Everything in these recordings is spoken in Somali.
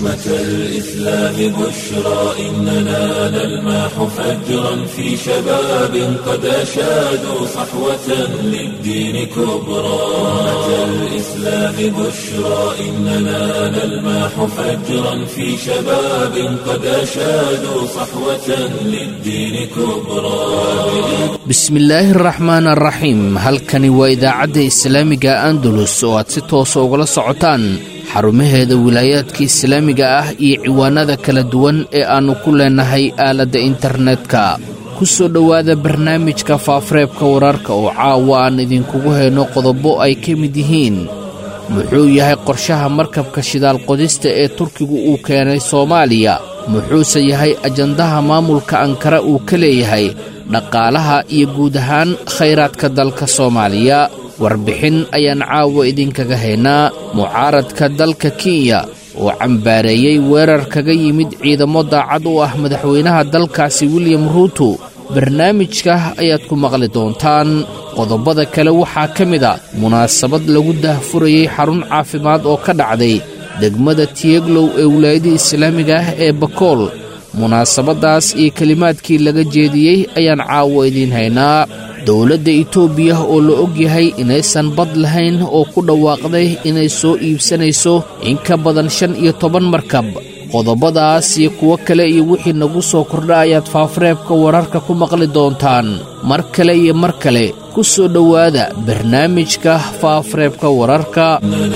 أمة الإسلام بشرى إننا نلمح فجرا في شباب قد أشادوا صحوة للدين كبرى أمة الإسلام بشرى إننا نلمح فجرا في شباب قد أشادوا صحوة للدين كبرى bismillaahi araxmaan araxiim halkani waa idaacadda islaamiga andalus oo aad si toosa ugala socotaan xarumaheeda wilaayaadka islaamiga ah iyo ciwaanada kala duwan ee aannu ku leennahay aaladda internetka ku soo dhowaada barnaamijka faafareebka wararka oo caawa aan idinkugu hayno qodobo ay ka mid yihiin muxuu yahay qorshaha markabka shidaal qodista ee turkigu uu keenay soomaaliya muxuuse yahay ajandaha maamulka ankara uu ka leeyahay dhaqaalaha iyo guud ahaan khayraadka dalka soomaaliya warbixin ayaan caawa idinkaga haynaa mucaaradka dalka kenya oo cambaareeyey weerar kaga yimid ciidamo daacad u ah madaxweynaha dalkaasi william ruuto barnaamijka ayaad ku maqli doontaan qodobada kale waxaa ka mid a munaasabad lagu dahfurayey xarun caafimaad oo ka dhacday degmada tiyeglow ee wilaayada islaamiga ah ee bakool munaasabaddaas iyo kelimaadkii laga jeediyey ayaan caawo idiin haynaa dowladda itoobiya oo la og yahay inaysan bad lahayn oo ku dhawaaqday inay soo iibsanayso in ka badan shan iyo toban markab qodobadaas iyo kuwo kale iyo wixii nagu soo kordha ayaad faafareebka wararka ku maqli doontaan mar kale iyo mar kale ku soo dhowaada barnaamijka faafareebka wararka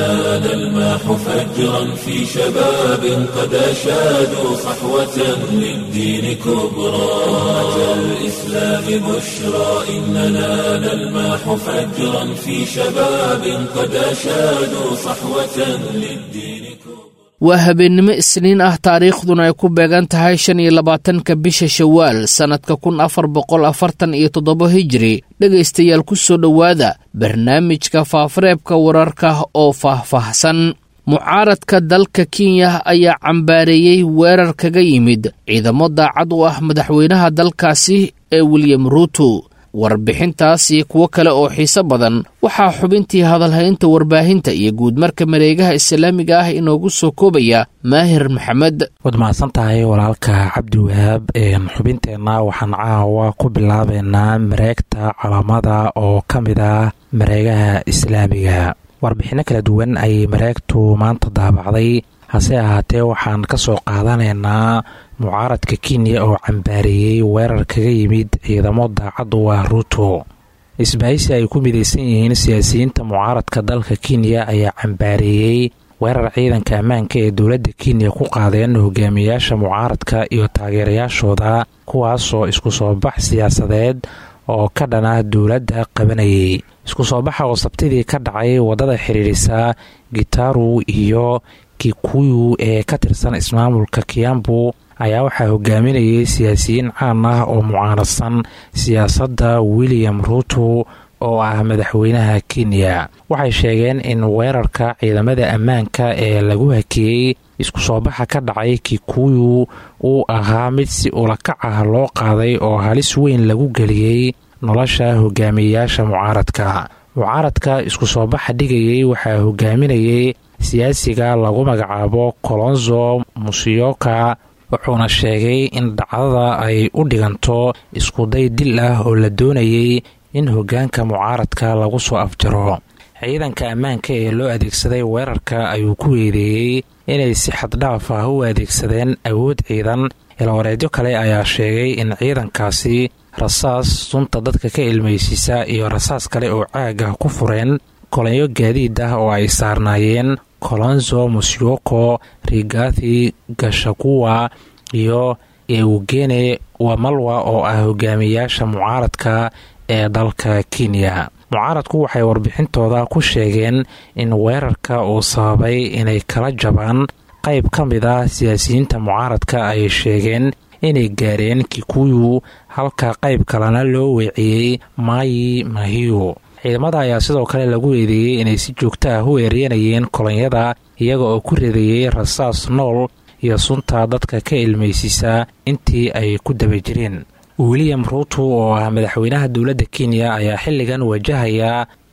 نلمح فجرا في شباب قد أشادوا صحوة للدين كبرى أمة الإسلام بشرى إننا نلمح فجرا في شباب قد أشادوا صحوة للدين كبرى waa habeennimo isniin ah taariikhduna ay ku beegan tahay shan iyo labaatanka bisha shawaal sannadka kun afar boqol afartan iyo toddoba hijiri dhegaystayaal ku soo dhowaada barnaamijka faafareebka wararka oo faahfaahsan mucaaradka dalka kenya ayaa cambaareeyey weerar kaga yimid ciidamo daacad u ah madaxweynaha dalkaasi ee william ruuto warbixintaas iyo kuwo kale oo xiiso badan waxaa xubintii hadalhaynta warbaahinta iyo guudmarka mareegaha islaamiga ah inoogu soo koobaya maahir maxamed waad mahadsan tahay walaalka cabdiwahaab xubinteenna waxaan caawa ku bilaabeynaa mareegta calaamada oo ka mid ah mareegaha islaamiga warbixinno kala duwan ayay mareegtu maanta daabacday hase ahaatee waxaan ka soo qaadanaynaa mucaaradka kenya oo cambaareeyey weerar kaga yimid ciidamo daacad u ah ruuto isbaahisi ay ku midaysan yihiin siyaasiyiinta mucaaradka dalka kenya ayaa cambaareeyey weerar ciidanka ammaanka ee dowladda kenya ku qaadeen hogaamiyayaasha mucaaradka iyo taageerayaashooda kuwaasoo isku soo bax siyaasadeed oo ka dhana dowladda qabanayay isku soo baxa oo sabtidii ka dhacay waddada xidhiirisa gitaru iyo kikuyu ee ka tirsan ismaamulka kiambu ayaa waxaa hogaaminayay siyaasiyiin caan ah oo mucaaradsan siyaasadda william ruuto oo ah madaxweynaha kenya waxay sheegeen in weerarka ciidamada ammaanka ee lagu hakeeyey isku soo baxa ka dhacay kikuyu uu ahaa mid si ulakac ah loo qaaday oo halis weyn lagu geliyey nolosha hogaamiyeyaasha mucaaradka mucaaradka isku soo baxa dhigayay waxaa hogaaminayay siyaasiga lagu magacaabo colonzo musiyoka wuxuuna sheegay in dhacdada ay u dhiganto iskuday dil ah oo la doonayay in hoggaanka mucaaradka lagu soo afjaro ciidanka ammaanka ee loo adeegsaday weerarka ayuu ku weedeeyey inay si xaddhaaf ah u adeegsadeen awood ciidan ilwareedyo kale ayaa sheegay in ciidankaasi rasaas sunta dadka ka ilmaysiisa iyo rasaas kale oo caag ah ku fureen kolonyo gaadiid ah oo ay saarnaayeen colonzo musyoko rigathi gashakuwa iyo eugene wamalwa oo ah hogaamiyayaasha mucaaradka ee dalka kenya mucaaradku waxay warbixintooda ku sheegeen in weerarka uu sababay inay kala jabaan qayb ka mid ah siyaasiyiinta mucaaradka ay sheegeen inay gaareen kikuyu halka qayb kalena loo weeciyey maayi mahiyo ciidamada ayaa sidoo kale lagu eedeeyey inay si joogto ah u eeryanayeen kolonyada iyaga oo ku ridayey rasaas nool iyo sunta dadka ka ilmaysiisa intii ay ku daba jireen william ruuto oo ah madaxweynaha dowladda kenya ayaa xilligan wajahaya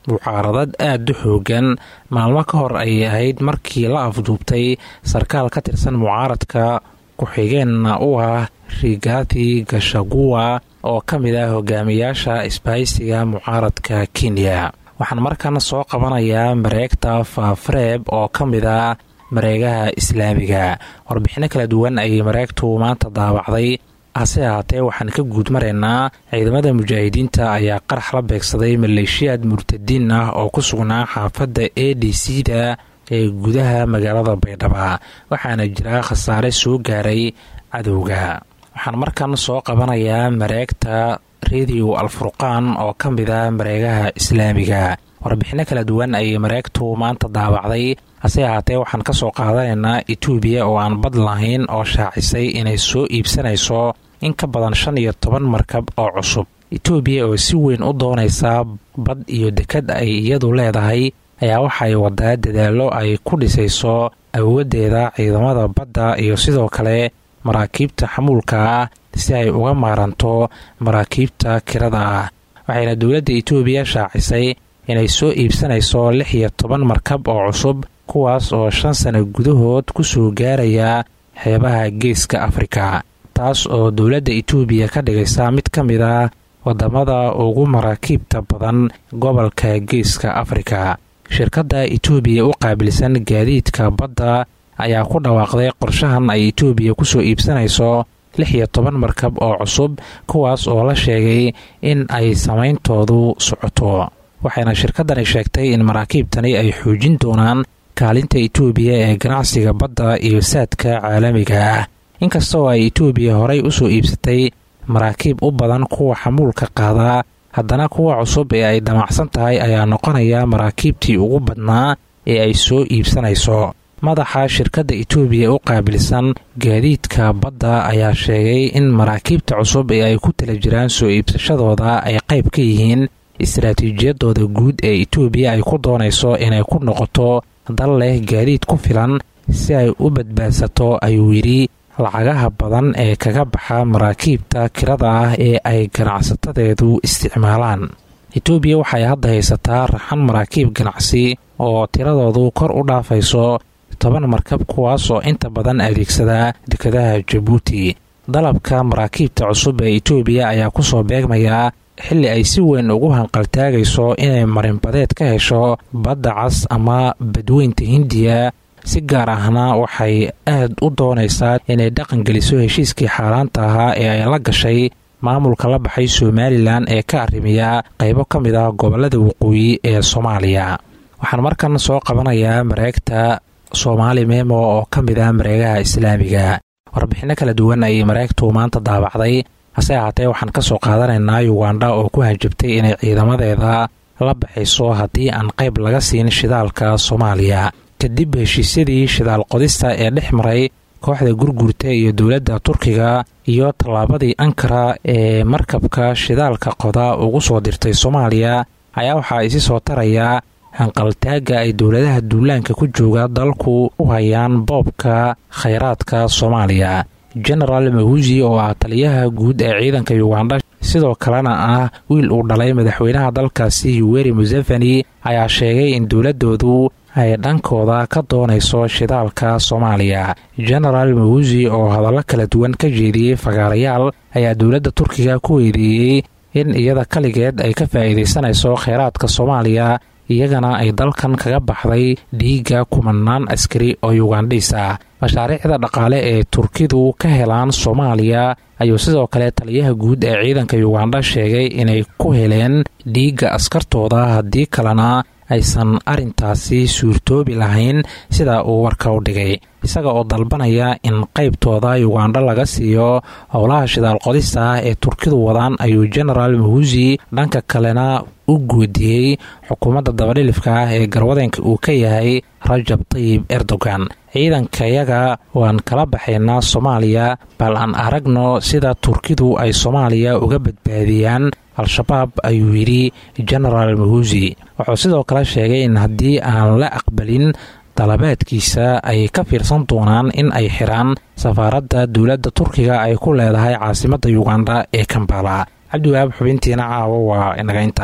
mucaaradad aada u xoogan maalmo ka hor ayay ahayd markii la afduubtay sarkaal ka tirsan mucaaradka ku-xigeenna u ah rigati gashaguwa oo ka mid ah hogaamiyaasha isbahaysiga mucaaradka kenya waxaan markan soo qabanayaa mareegta faafareeb oo ka mid ah mareegaha islaamiga warbixino kala duwan ayay mareegtu maanta daawacday hase ahaatee waxaan ka guud maraynaa ciidamada mujaahidiinta ayaa qarax la beegsaday maleeshiyaad murtadiin ah oo ku sugnaa xaafadda a d c da ee gudaha magaalada baydhaba waxaana jira khasaare soo gaaray cadowga waxaan markan soo qabanayaa mareegta rediyo alfurqaan oo ka mid ah mareegaha islaamiga warbixino kala duwan ayay mareegtu maanta daawacday hase ahaatee waxaan ka soo qaadanaynaa etoobiya oo aan bad lahayn oo shaacisay inay soo iibsanayso in ka badan shan iyo toban markab oo cusub etoobiya oo si weyn u doonaysa bad iyo dekad ay iyadu leedahay ayaa waxay wadaa dadaallo ay ku dhisayso awooddeeda ciidamada badda iyo sidoo kale maraakiibta xamuulka ah si ay uga maaranto maraakiibta kirada ah waxayna dowladda etoobiya shaacisay inay soo iibsanayso lix iyo toban markab oo cusub kuwaas oo shan sano gudahood ku soo gaaraya xeebaha geeska afrika taas oo dowladda etoobiya ka dhigaysa mid ka mid ah wadamada ugu maraakiibta badan gobolka geeska afrika shirkadda etoobiya u qaabilsan gaadiidka badda ayaa ku dhawaaqday qorshahan ay etoobiya kusoo iibsanayso lix iyo toban markab oo cusub kuwaas oo la sheegay in ay samayntoodu socoto waxayna shirkaddani sheegtay in maraakiibtani ay xoojin doonaan kaalinta etoobiya ee ganacsiga badda iyo saadka caalamiga ah inkastoo ay etoobiya horay u soo iibsatay maraakiib u badan kuwa xamuulka qaadaa haddana kuwa cusub ee ay damacsan tahay ayaa noqonaya maraakiibtii ugu badnaa ee ay soo iibsanayso madaxa shirkadda etoobiya u qaabilsan gaadiidka badda ayaa sheegay in maraakiibta cusub ee ay ku tala jiraan soo iibsashadooda ay qayb ka yihiin istaraatiijiyadooda guud ee etoobiya ay ku doonayso inay ku noqoto dal leh gaadiid ku filan si ay u badbaadsato ayuu yidhi lacagaha badan ee kaga baxa maraakiibta kirada ah ee ay ganacsatadeedu isticmaalaan etoobiya waxay hadda haysataa raxan maraakiib ganacsi oo tiradoodu kor u dhaafayso toban markab kuwaas oo inta badan adeegsada dekadaha jabuuti dalabka maraakiibta cusub ee etoobiya ayaa kusoo beegmaya xilli ay si weyn ugu hanqaltaagayso inay marinbadeed ka hesho badda cas ama badweynta hindiya si gaar ahna waxay aad u doonaysaa inay dhaqangeliso heshiiskii xaaraanta ahaa ee ay la gashay maamulka la baxay somalilan ee ka arrimiya qaybo ka mid ah gobollada waqooyi ee soomaaliya waxaan markan soo qabanayaa mareegta soomaali memo oo ka mid ah mareegaha islaamiga warbixinno kala duwan ayay mareegtu maanta daabacday hase ahaatee waxaan ka soo qaadanaynaa yugandha oo ku hanjabtay inay ciidamadeeda la baxayso haddii aan qayb laga siin shidaalka soomaaliya kadib heshiisyadii shidaal qodista ee dhex maray kooxda gurgurta iyo dowladda turkiga iyo tallaabadii ankara ee markabka shidaalka qoda ugu soo dirtay soomaaliya ayaa waxaa isi soo taraya hanqaltaagga ay dowladaha duulaanka ku jooga dalku u hayaan boobka khayraadka soomaaliya genaraal mahusi oo ah taliyaha guud ee ciidanka yugandha sidoo kalena ah wiil uu dhalay madaxweynaha dalkaasi yuweri museveni ayaa sheegay in dowladoodu ay dhankooda ka doonayso shidaalka soomaaliya genaraal mahusi oo hadallo kala duwan ka jeediyey fagaarayaal ayaa dowladda turkiga ku weydiiyey in iyada kaligeed ay ka faa'iidaysanayso kheyraadka soomaaliya iyagana ay dalkan kaga baxday dhiigga kumanaan askari oo yugandhiis ah mashaariicda dhaqaale ee turkidu ka helaan soomaaliya ayuu sidoo kale taliyaha guud ee ciidanka yugandha sheegay inay ku heleen dhiigga askartooda haddii kalena aysan arrintaasi suurtoobi lahayn sida uu warka u dhigay isaga oo dalbanaya in qaybtooda yugandha laga siiyo howlaha shidaal qodista ah ee turkidu wadaan ayuu genaraal mahusi dhanka kalena u guudiyey xukuumadda dabadhilifka ah ee garwadeenka uu ka yahay rajab tayib erdogan ciidankayaga waan kala baxaynaa soomaaliya bal aan aragno sida turkidu ay soomaaliya uga badbaadiyaan al-shabaab ayuu yidhi genaraal mahusi wuxuu sidoo kale sheegay in haddii aan la aqbalin dalabaadkiisa ay ka fiirsan doonaan in ay xiraan safaaradda dowladda turkiga ay ku leedahay caasimadda yugandha ee kambala cabdiwahaab xubintiina caawo waa inaga inta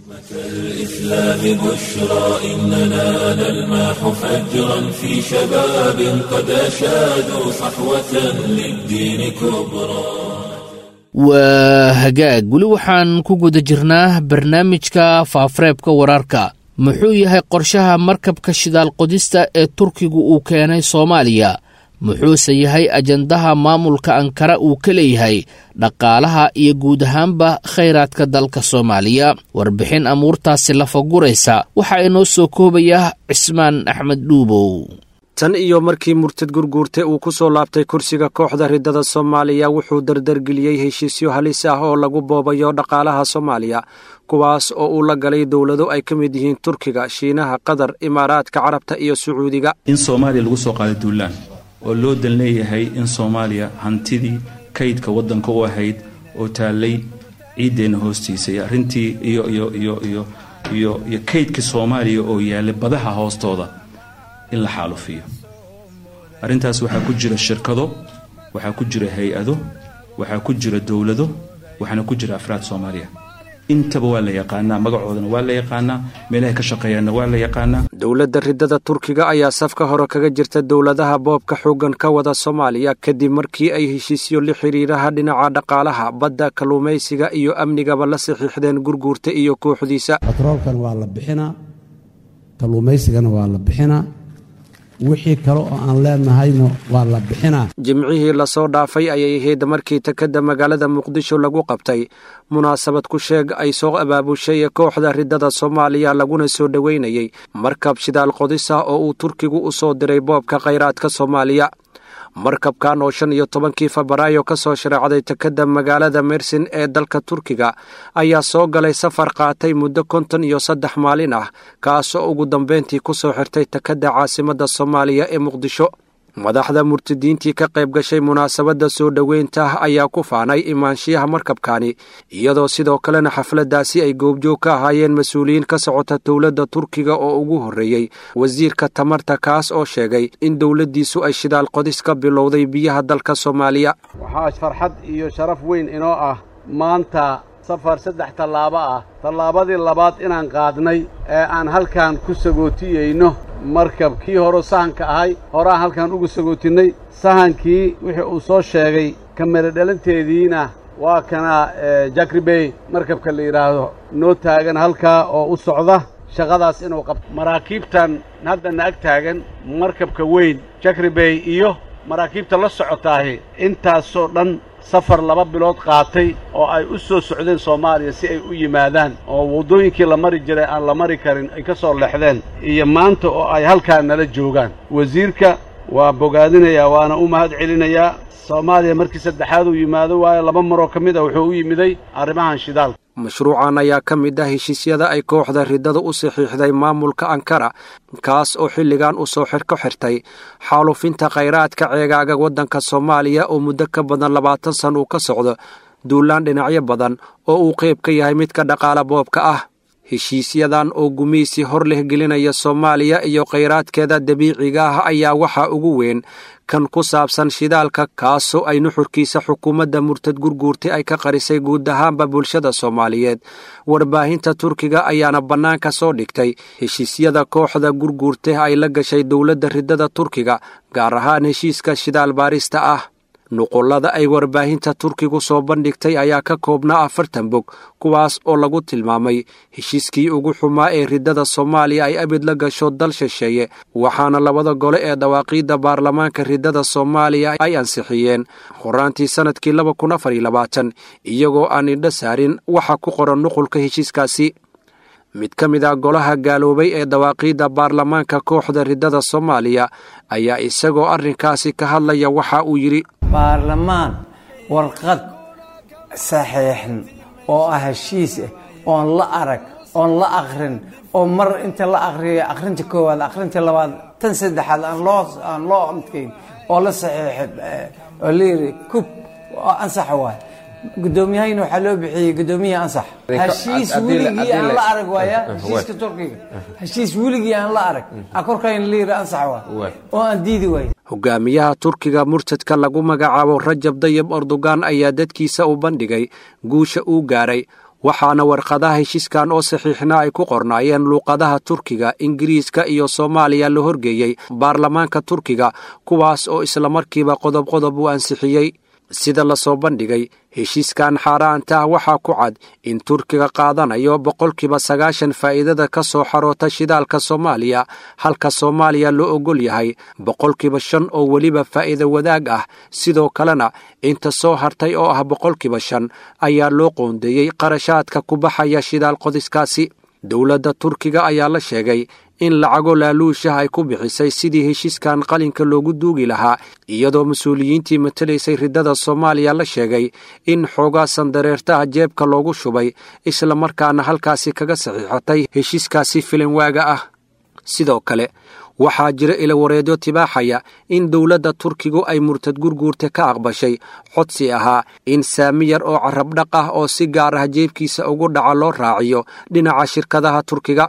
الإسلام بشرى إننا نلمح فجرا في شباب قد أشادوا صحوة للدين كبرى waa hagaag weli waxaan ku guda jirnaa barnaamijka faafareebka wararka muxuu yahay qorshaha markabka shidaal qodista ee turkigu uu keenay soomaaliya muxuuse yahay ajandaha maamulka ankara uu ka leeyahay dhaqaalaha iyo guud ahaanba khayraadka dalka soomaaliya warbixin amuurtaasi lafaguraysa waxaa inoo soo koobaya cismaan axmed dhuubow tan iyo markii murtad gurguurte uu ku soo laabtay kursiga kooxda riddada soomaaliya wuxuu dardargeliyey heshiisyo halis ah oo lagu boobayo dhaqaalaha soomaaliya kuwaas oo uu la galay dowlado ay ka mid yihiin turkiga shiinaha qatar imaaraadka carabta iyo sacuudiga in soomaaliya lagu soo qaaday duulaan oo loo dan leeyahay in soomaaliya hantidii kaydka waddanka u ahayd oo taallay ciiddeenna hoostiisa iyo arrintii iyo iyo iyo iyo iyo iyo kaydkii soomaaliya oo yaallay badaha hoostooda in la xaalufiyo arrintaas waxaa ku jira shirkado waxaa ku jira hay-ado waxaa ku jira dowlado waxaana ku jira afraad soomaaliya intaba waa la yaqaanaa magacoodana waa la yaqaanaa meelahay ka shaqeeyaanna waa la yaqaanaa dowladda riddada turkiga ayaa safka hore kaga jirta dowladaha boobka xooggan ka wada soomaaliya kadib markii ay heshiisyo la xidhiiraha dhinaca dhaqaalaha badda kalluumaysiga iyo amnigaba la saxiixdeen gurguurta iyo kooxdiisa batroolkan waa la bixinaa kalluumaysigana waa la bixinaa wixii kale oo aan leenahayna waa la bixinaa jimcihii lasoo dhaafay ayay ahayd markii takadda magaalada muqdisho lagu qabtay munaasabad ku sheeg ay soo abaabushay kooxda riddada soomaaliya laguna soo dhoweynayey markab shidaal qodisa oo uu turkigu u soo diray boobka khayraadka soomaaliya markabkan oo shan iyo tobankii febraayo ka soo shareecday takadda magaalada mersin ee dalka turkiga ayaa soo galay safar qaatay muddo konton iyo saddex maalin ah kaasoo ugu dambeyntii ku soo xirtay takadda caasimadda soomaaliya ee muqdisho madaxda murtadiintii ka qayb gashay munaasabadda soo dhoweynta ayaa ku faanay imaanshiyaha markabkani iyadoo sidoo kalena xafladdaasi ay goobjoog ka ahaayeen mas-uuliyiin ka socota dowladda turkiga oo ugu horreeyey wasiirka tamarta kaas oo sheegay in dowladdiisu ay shidaal qodis ka bilowday biyaha dalka soomaaliya waxaa farxad iyo sharaf weyn inoo ah maanta safar saddex tallaabo ah tallaabadii labaad inaan qaadnay ee aan halkan ku sagootiyeyno markab kii hore sahanka ahay horaan halkan ugu sagootinnay sahankii wixii uu soo sheegay kamera dhalanteediina waa kana jakribey markabka la yidhaahdo noo taagan halkaa oo u socda shaqadaas inuu qabto maraakiibtan haddana ag taagan markabka weyn jakribey iyo maraakiibta la socotaahi intaasoo dhan safar laba bilood qaatay oo ay u soo socdeen soomaaliya si ay u yimaadaan oo waddooyinkii la mari jiray aan la mari karin ay ka soo leexdeen iyo maanta oo ay halkaa nala joogaan wasiirka waa bogaadinayaa waana u mahad celinayaa soomaaliya markii saddexaad uu yimaado waayo laba maroo ka mid a wuxuu u yimiday arrimahan shidaalka mashruucan ayaa ka mid ah heshiisyada ay kooxda riddada u saxiixday maamulka ankara kaas oo xilligan u soo xir ka xirtay xaalufinta khayraadka ceegaaga waddanka soomaaliya oo muddo ka badan labaatan san uu ka socdo duulaan dhinacyo badan oo uu qayb ka yahay midka dhaqaala boobka ah heshiisyadan oo gumaysi hor leh gelinaya soomaaliya iyo khayraadkeeda dabiiciga ah ayaa waxaa ugu weyn kan ku saabsan shidaalka kaasoo ay nuxurkiisa xukuumadda murtad gurguurtay ay ka qarisay guud ahaanba bulshada soomaaliyeed warbaahinta turkiga ayaana bannaanka soo dhigtay heshiisyada kooxda gurguurtay ay la gashay dowladda riddada turkiga gaar ahaan heshiiska shidaal baarista ah nuqullada ay warbaahinta turkigu soo bandhigtay ayaa ka koobnaa afartan bog kuwaas oo lagu tilmaamay heshiiskii ugu xumaa ee riddada soomaaliya ay abid la gasho dal shisheeye waxaana labada gole ee dawaaqiidda baarlamaanka riddada soomaaliya ay ansixiyeen horaantii sannadkii laba kun afar iyo labaatan iyagoo aan indho saarin waxa ku qoran nuqulka heshiiskaasi mid ka mid ah golaha gaaloobay ee dawaaqiidda baarlamaanka kooxda riddada soomaaliya ayaa isagoo arrinkaasi ka hadlaya waxa uu yidhi baarlamaan warqad saxiixan oo ah heshiis ah oon la arag oon la akrin oo mar inta la akriyo akhrinta koowaad akhrinta labaad tan saddexaad aan loo aan loo amdkayn oo la saxiixay oo layidhi kub oo ansax waay guddoomiyahayna waxaa loo bixiyey guddoomiyaha ansax heshiis weligii aan la arag waaya heshiiska turkiga heshiis weligii aan la arag a korkayna layidhi ansax waay oo aan diidi waay hogaamiyaha turkiga murtadka lagu magacaabo rajab dayib erdogan ayaa dadkiisa u bandhigay guusha uu gaaray waxaana warqadaha heshiiskan oo saxiixna ay ku qornaayeen luuqadaha turkiga ingiriiska iyo soomaaliya la horgeeyey baarlamaanka turkiga kuwaas oo islamarkiiba qodob qodob u ansixiyey sida lasoo bandhigay heshiiskan xaaraanta ah waxaa ku cad in turkiga qaadanayo boqolkiiba sagaashan faa'iidada ka soo xaroota shidaalka soomaaliya halka soomaaliya loo ogol yahay boqolkiiba shan oo weliba faa'iida wadaag ah sidoo kalena inta soo hartay oo ah boqolkiiba shan ayaa loo qoondeeyey qarashaadka ku baxaya shidaal qodiskaasi dowladda turkiga ayaa la sheegay in lacago laaluushah ay ku bixisay sidii heshiiskan qalinka loogu duugi lahaa iyadoo mas-uuliyiintii matalaysay riddada soomaaliya la sheegay in xoogaa sandareertaha jeebka loogu shubay islamarkaana halkaasi kaga saxiixatay heshiiskaasi filinwaaga ah sidoo kale waxaa jira ilawareedyo tibaaxaya in dowladda turkigu ay murtad gurguurta ka aqbashay codsi ahaa in saami yar oo carabdhaq ah oo si gaar ah jeebkiisa ugu dhaca loo raaciyo dhinaca shirkadaha turkiga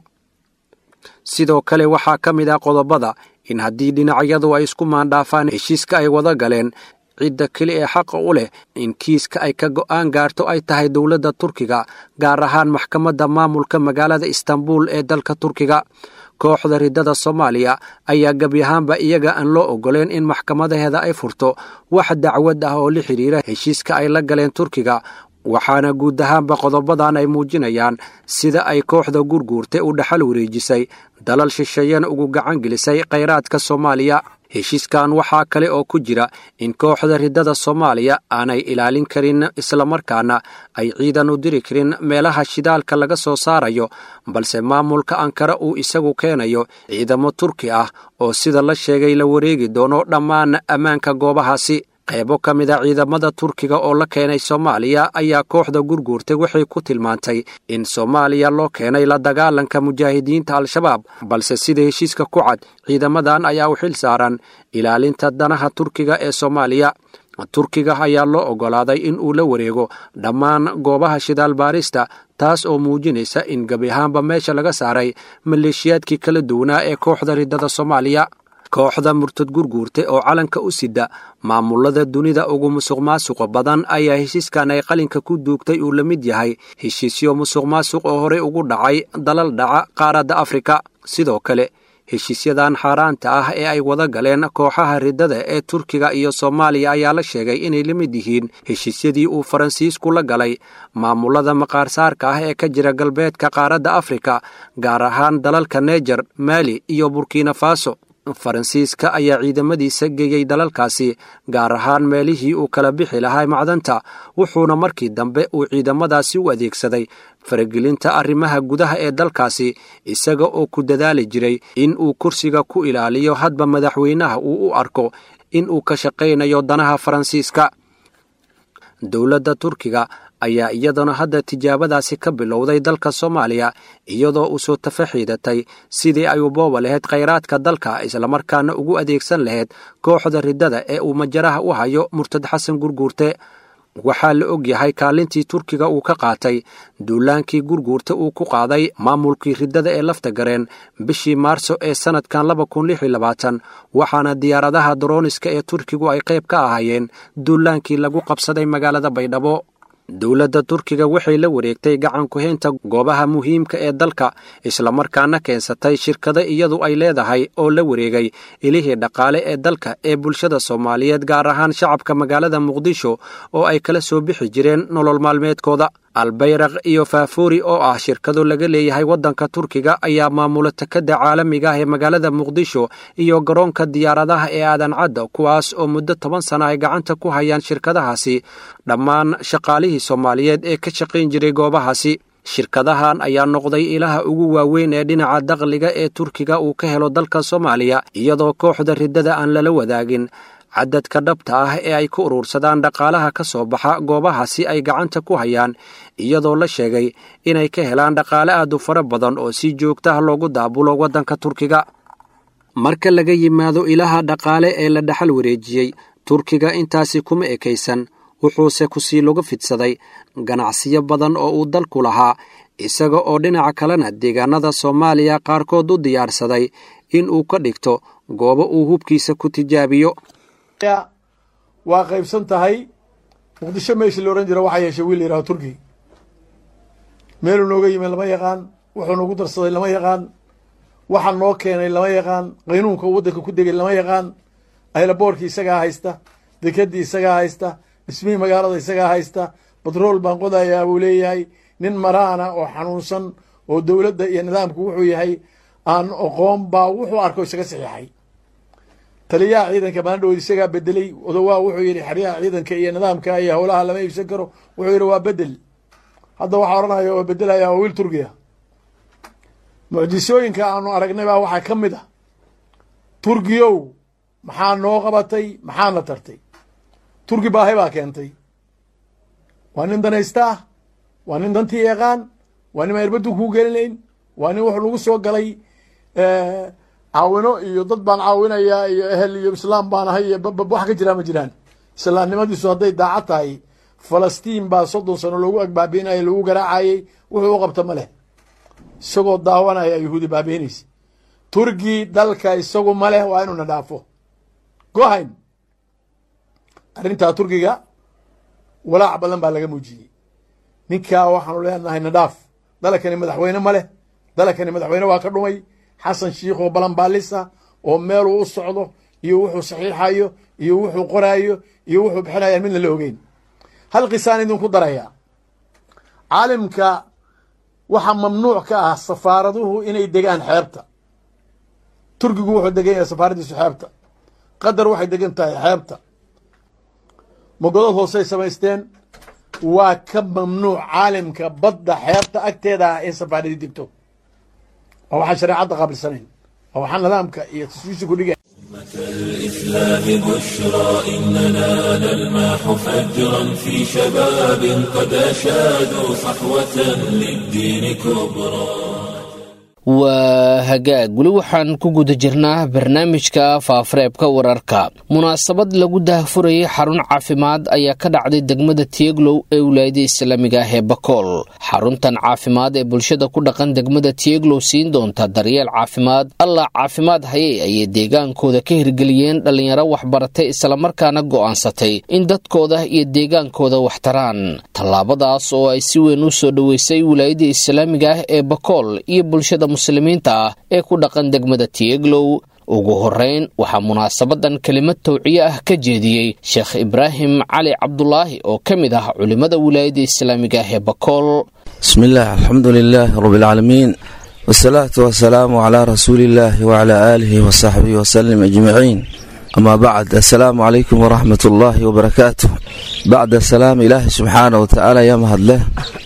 sidoo kale waxaa ka mid ah qodobada in haddii dhinacyadu ay isku maandhaafaan heshiiska ay wada galeen cidda keli ee xaqa u leh in kiiska ay ka go'aan gaarto ay tahay dowladda turkiga gaar ahaan maxkamadda maamulka magaalada istanbul ee dalka turkiga kooxda riddada soomaaliya ayaa gebi ahaanba iyaga aan loo ogoleen in maxkamadaheeda ay furto wax dacwad ah oo la xidhiira heshiiska ay la galeen turkiga waxaana guud ahaanba qodobadan ay muujinayaan sida ay kooxda gurguurta u dhaxal wareejisay dalal shisheeyana ugu gacan gelisay khayraadka soomaaliya heshiiskan waxaa kale oo ku jira in kooxda riddada soomaaliya aanay ilaalin karin islamarkaana ay ciidan u diri karin meelaha shidaalka laga soo saarayo balse maamulka ankara uu isagu keenayo ciidamo turki ah oo sida la sheegay la wareegi doono dhammaan ammaanka goobahaasi qaybo ka mid a ciidamada turkiga oo la keenay soomaaliya ayaa kooxda gurguurtay waxay ku tilmaantay in soomaaliya loo keenay la dagaalanka mujaahidiinta al-shabaab balse sida heshiiska ku cad ciidamadan ayaa u xil saaran ilaalinta danaha turkiga ee soomaaliya turkiga ayaa loo oggolaaday in uu la wareego dhammaan goobaha shidaal baarista taas oo muujinaysa in gebi ahaanba meesha laga saaray maleeshiyaadkii kala duwanaa ee kooxda riddada soomaaliya kooxda murtad gurguurta oo calanka u sida maamulada dunida ugu musuq maasuqa badan ayaa heshiiskan ay qalinka ku duugtay uu la mid yahay heshiisyo musuq maasuq oo horey ugu dhacay dalal dhaca qaaradda afrika sidoo kale heshiisyadan xaaraanta ah ee ay wada galeen kooxaha riddada ee turkiga iyo soomaaliya ayaa la sheegay inay la mid yihiin heshiisyadii uu faransiisku la galay maamulada maqaarsaarka ah ee ka jira galbeedka qaaradda afrika gaar ahaan dalalka neejar maali iyo burkina faso faransiiska ayaa ciidamadiisa geeyey dalalkaasi gaar ahaan meelihii uu kala bixi lahaa macdanta wuxuuna markii dambe uu ciidamadaasi u adeegsaday faragelinta arrimaha gudaha ee dalkaasi isaga oo ku dadaali jiray in uu kursiga ku ilaaliyo hadba madaxweynaha uu u arko in uu ka shaqaynayo danaha faransiiska dowladda turkiga ayaa iyaduna hadda tijaabadaasi ka bilowday dalka soomaaliya iyadoo u soo tafaxiidatay sidii ay u booba lahayd khayraadka dalka islamarkaana ugu adeegsan lahayd kooxda riddada ee uu majaraha u hayo murtad xasan gurguurte waxaa la og yahay kaalintii turkiga uu ka qaatay duulaankii gurguurta uu ku qaaday maamulkii riddada ee lafta gareen bishii maarso ee sannadkan laba kun lix iyo labaatan waxaana diyaaradaha dorooniska ee turkigu ay qayb ka ahaayeen duulaankii lagu qabsaday magaalada baydhabo dowladda turkiga waxay la wareegtay gacan ku-haynta goobaha muhiimka ee dalka islamarkaana keensatay shirkado iyadu ay leedahay oo la wareegay ilihii dhaqaale ee dalka ee bulshada soomaaliyeed gaar ahaan shacabka magaalada muqdisho oo ay kala soo bixi jireen nolol maalmeedkooda albayraq iyo faafuuri oo ah shirkado laga leeyahay waddanka turkiga ayaa maamula takada caalamiga ah ee magaalada muqdisho iyo garoonka diyaaradaha ee aadan cadda kuwaas oo muddo toban sana ay gacanta ku hayaan shirkadahaasi dhammaan shaqaalihii soomaaliyeed ee ka shaqayn jiray goobahaasi shirkadahan ayaa noqday ilaha ugu waaweyn ee dhinaca dakhliga ee turkiga uu ka helo dalka soomaaliya iyadoo kooxda riddada aan lala wadaagin cadadka dhabta ah ee ay ku urursadaan dhaqaalaha ka soo baxa goobahaasi ay gacanta ku hayaan iyadoo la sheegay inay ka helaan dhaqaale aad u fara badan oo si joogtaha loogu daabulo waddanka turkiga marka laga yimaado ilaha dhaqaale ee la dhaxal wareejiyey turkiga intaasi kuma ekaysan wuxuuse kusii lagu fidsaday ganacsiyo badan oo uu dalku lahaa isaga oo dhinaca kalena deegaanada soomaaliya qaarkood u diyaarsaday in uu ka dhigto goobo uu hubkiisa ku tijaabiyo waa qaybsan tahay muqdisho meeshii la odhan jira waxaa yeeshay wiil yidhaho turki meeluu nooga yimi lama yaqaan wuxuu nagu darsaday lama yaqaan waxa noo keenay lama yaqaan qaynuunka uu waddanka ku degay lama yaqaan aylaboorkii isagaa haysta dekedii isagaa haysta dhismihii magaalada isagaa haysta batrool baan qodayaa buu leeyahay nin maraana oo xanuunsan oo dowladda iyo nidaamku wuxuu yahay aan oqoon baa wuxuu arko isaga saxiixay taliyaha ciidanka maandhood isagaa bedeley odowaa wuxuu yidhi xeryaha ciidanka iyo nidaamka iyo howlaha lama iibsan karo wuxuu yidhi waa bedel hadda waxaa odhanaya oo bedelaya waa wiil turkiya mucjisooyinka aanu aragnay baa waxaa ka mid ah turkiyow maxaa noo qabatay maxaana tartay turki baahi baa keentay waa nin danaysta ah waa nin dantii yaqaan waa nin airbaddu kuu gelinayn waa nin wuxuu lagu soo galay caawino iyo dad baan caawinayaa iyo ehel iyo islaam baan ahay iyo wax ka jiraa ma jiraan islaamnimadiisu hadday daacad tahay falastiin baa soddon sano loogu agbaabiinaya lagu garaacayey wuxuu u qabta ma leh isagoo daawanaya yahuudi baabiinaysa turki dalka isagu ma leh waa inuuna dhaafo gohayn arrintaa turkiga walaac badan baa laga muujiyey ninkaa waxaanu leenahay nadhaaf dalakani madaxweyne ma leh dalakani madaxweyne waa ka dhumay xasan shiikh oo balanbaalisa oo meeluu u socdo iyo wuxuu saxiixayo iyo wuxuu qoraayo iyo wuxuu bixinayaan midna la ogeyn hal qisaan idinku daraya caalimka waxaa mamnuuc ka ah safaaraduhu inay degaan xeebta turkigu wuxuu degan yahay safaaradiisu xeebta qatar waxay degan tahay xeebta mogodad hoosey samaysteen waa ka mamnuuc caalimka badda xeebta agteeda ah in safaaradii degto waa waxaan shareecadda qaabilsanayn waa waxaa nidaamka iyo taswiisha ku dhigay الإسلام بشرى إننا نلمح فجرا في شباب قد أشادوا صحوة للدين كبرى waa hagaag weli waxaan ku guda jirnaa barnaamijka faafareebka wararka munaasabad lagu daahfurayay xarun caafimaad ayaa ka dhacday degmada tieglow ee wilaayada islaamiga ah ee bakool xaruntan caafimaad ee bulshada ku dhaqan degmada tieglow siin doonta daryeel caafimaad allah caafimaad hayay ayay deegaankooda ka hirgeliyeen dhallinyaro waxbaratay islamarkaana go'aansatay in dadkooda iyo deegaankooda wax taraan tallaabadaas oo ay si weyn u soo dhoweysay wilaayada islaamiga ah ee bakool iyo bulshada muslimiinta ah ee ku dhaqan degmada tieglow ugu horeyn waxaa munaasabadan kelimad tawciye ah ka jeediyey sheekh ibraahim cali cabdulaahi oo ka mid ah culimmada wilaayada islaamiga ah ee bakool bismi illaah alxamdu lilaahi rabbialcaalamiin wasalaatu wasalaamu calaa rasuuliillaahi wacalaa aalihi wasaxbihi wasalim ajmaciin amaa bacd assalaamu calaykum waraxmat ullaahi wabarakaatuh bacda salaam ilaahi subxaana watacaala yaa mahadleh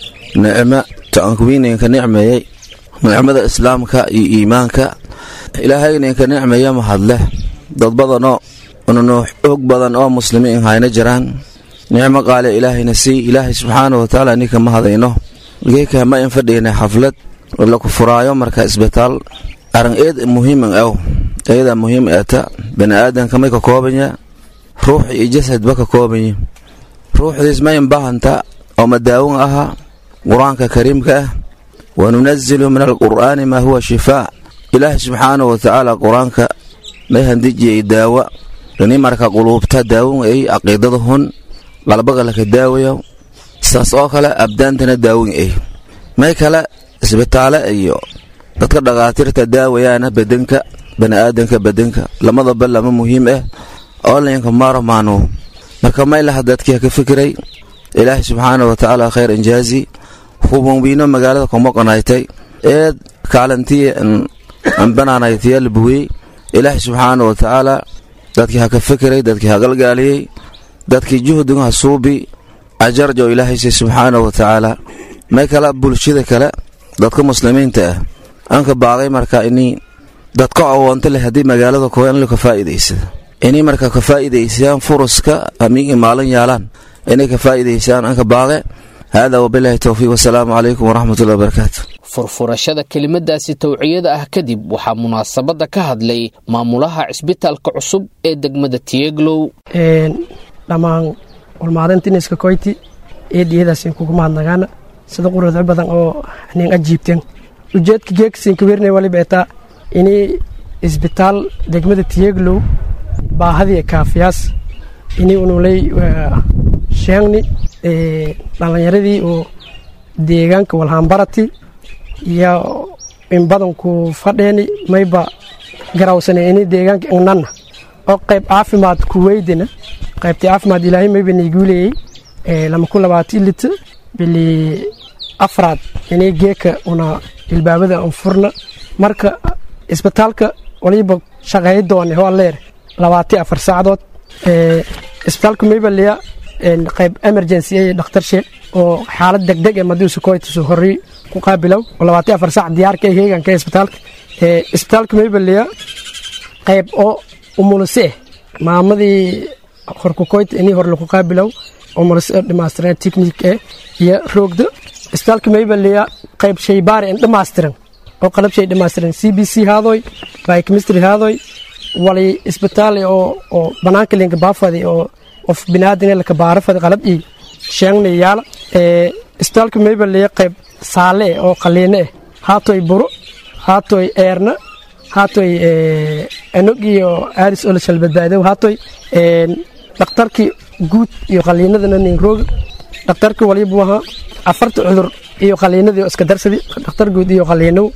nicmo taankuwiinanka nicmeeyey nicmada islaamka iyo iimaanka ilaahayna inka nicmaya mahadleh dad badanoo unanu xoog badan oo muslimiin hayna jiraan nicmo qaale ilaahayna sii ilaahay subxaana watacaala ninka ma hadayno geeka ma in fadhiyna xaflad laku furaayo marka isbitaal aran eed muhiiman aw eeda muhiim eeta bani aadamka may ka koobanya ruux iyo jasadba ka koobanya ruuxdiis ma in bahanta oo madaawin aha qur-aanka kariimka ah wanunazilu min alqur'aani maa huwa shifaa ilaahay subxaana wa tacaala qur-aanka may handijiyay daawa ini marka quluubta daawin ay caqiidada hun qalbaga laka daawaya saas oo kale abdaantana daawin ay may kale isbitaale iyo dadka dhakhaatiirta daawayaana bedenka baniaadanka bedenka lamadaba lama muhiim ah oo laynka maarmaano marka may laha dadkii ka fikiray ilaahay subxaana wa tacaala khayr injaazi hubunbiino magaalada kumoqonaytay eed kaalantiya anbananaytaya la buwiyey ilaahay subxaana wa tacaala dadkii ha ka fikiray dadkii ha galgaaliyey dadkii juhdiga ha suubi ajarjo ilaahaysi subxaana wa tacaala may kala bulshada kale dadka muslimiinta ah anka baaqay marka ini dadka awoonto leh haddii magaalada kuwa in ka faa'iidaysada inay marka ka faa'iidaysayaan furuska amiigi maalin yaalaan inay ka faa'iidaysayaan anka baaqe hada wabilaahi towfiiq wasalaamu calaykum waraxmatullahi wabarakaatu furfurashada kelimadaasi tawciyada ah kadib waxaa munaasabadda ka hadlay maamulaha cisbitaalka cusub ee degmada tieglow dhammaan walmaalintiiniska koyti eediyadaasiin kugu mahadnagaana sida quruxda badan oo nin ajiibteen ujeedka geegsiin kaweernay waliba etaa ini isbitaal degmada tieglow baahadii kaafiyaas ini unulay sheegni dhalinyaradii oo deegaanka walhaanbarati iyo in badanku fadheeni mayba garawsane ini deegaanka ingnanna oo qayb caafimaad ku weydina qaybtii caafimaad ilaahay mayba niiguuleeyey lama ku labaati lita bili afraad inay geeka una ilbaabada an furna marka isbitaalka waliba shaqeey doone waa leer labaati afar saacadood isbitaalka maybaliya qayb emergency ay dhakhtarshe oo xaalad degdeg ee madiisu koytisu horey ku qaabilow oo labaati afar saac diyaarka ee heeganka isbitaalka isbitaalka maybaliya qayb oo umulise eh maamadii horkukoyta inii hore lagu qaabilow umulise dhammaystiran technique eh iyo roogda isbitaalka maybaliya qayb shaybaari en dhammaystiran oo qalab shay dhammaystiran c b c haadoy biochemistry haadoy wali isbitaal oo oo banaanka linka baafadi oo qof binaadin laka baarafadi qalab ii sheegna yaala ee isbitaalka maybaliya qayb saale oo qaliine eh haatoy buro haatoy eerna haatoy enog iyo aaris oo la shalbadbaadow haatoy dhakhtarkii guud iyo qaliinadana nin rooga dhakhtarkii waliba waha afarta cudur iyo qaliinadii oo iska darsadi dhakhtar guud iyo qaliinow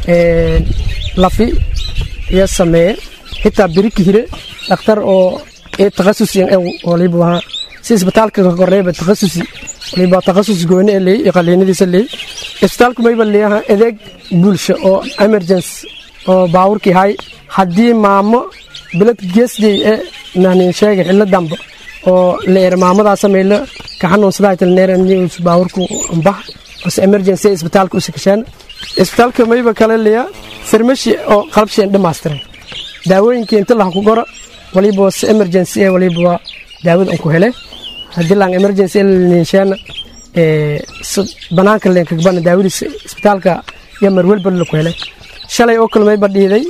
lafi iyo sameeye xitaa biriki hire dhakhtar oo takhasus waliba waha si isbitaalka koreyba takhasusi waliba takhasus gooni ee leey iyo qaliinadiisa leey isbitaalku mayba leeyaha adeeg bulsho oo emergency oo baawurkii hay haddii maamo bilad geesdey ee nahnin sheegay xillo dambe oo leer maamadaa samayla ka xanuunsadaa tilneer news baawurku bax ose emergency isbitaalka u sikasheen isbitaalka mayba kale leeya farmashi oo qalabsheen dhammaystiran daawooyinkii inta laha ku gora waliba se emergency ee waliba daawada an ku hele haddii laan emergency ninsheena banaanka leenkagbana daawadiisa isbitaalka iyo marwelba laku hele shalay oo kale mayba dhiiday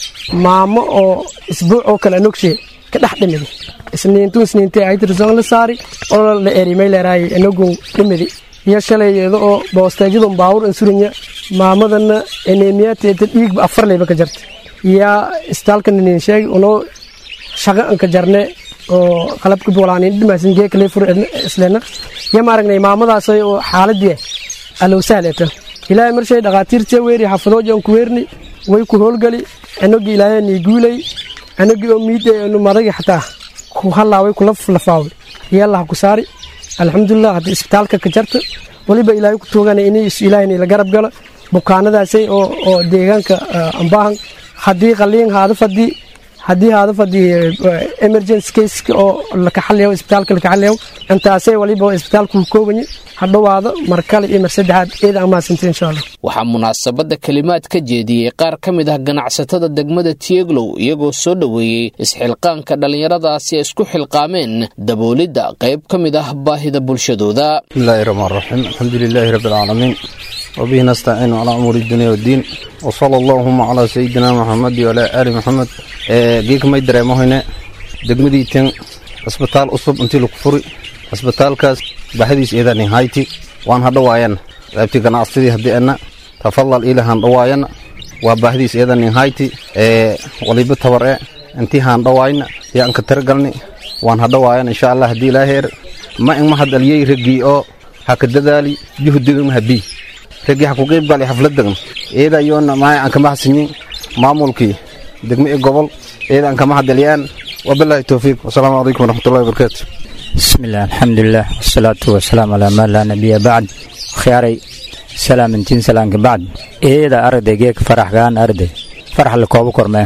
maamo oo isbuuc oo kale anogshe ka dhex dhimidi isniintu isniintee aytirson la saari oo la eri mayleeraay anogun dhimidi iyo shalay iyada oo boosteejadun baawur insuranya maamadana eneemiyateeta dhiigba afar leyba ka jarta yaa isbitaalka nin sheeg unoo shaqa anka jarne oo qalabka boolaanin dhimaasin geeka lee fur islena ya maaragnay maamadaas oo xaaladii alow sahleta ilaahay marshay dhaqaatiirta weeri xafadooji aan ku weerni way ku howlgali anagii ilaahay nii guulay anagii oo miiday anu madagi xataa ku halaaway kula lafaaway yalla ku saari alxamdulilah haddii isbitaalka ka jarta waliba ilaahay ku tuugana inay ilaahay la garab galo bukaanadaasay oo oo deegaanka ambaahan haddii qaliin haada fadii haddii haada fadii emergency case oo la kaxaliyo isbitaalka la kaxaliyo intaasay waliba isbitaalku koobanye hadhowaado mar kale iyo mar saddexaad eeda amaasanta insha allah waxaa munaasabadda kelimaad ka jeediyey qaar ka mid ah ganacsatada degmada tieglow iyagoo soo dhoweeyey isxilqaanka dhallinyaradaasi ay isku xilqaameen daboolidda qayb ka mid ah baahida bulshadooda bismillahi raxmaan raxiim alxamdu lilaahi rabbi alcaalamiin wabihi nastaciinu calaa umuuri dunya waddiin wasala allaahuma calaa sayidina maxamed waalaa aali maxamed geekamay dareemohayne degmadiitan cisbitaal cusub intii lagu furi cisbitaalkaas baxadiis eedani hayti waan hadhawaayan qaybtii ganacsadii haddii ana tafadal ila handhawaayana waa baahdiis eedani hayti waliba tabar e intii handhawaayna yaan ka taragalni waan hadhawaayan insha allah haddii ilaaheer ma in mahad aliyey raggii oo ha ka dadaali juhdigama habii raggii ha ku qeyb gali xafladdagan eeda yoona maay aan kama hasinyin maamulkii degmo i gobol eeda aan kama hadaliyaan wabilaahi towfiiq wasalaamu calaykum waraxmatullahi wabarakaatu bismillaah alxamdulilah wasalaatu wasalaam calaa maa laa nabiya bacd khiyaaray salaamintiin salaanka bacd eeda arday geeka faraxgaan arday farax la koobo kormee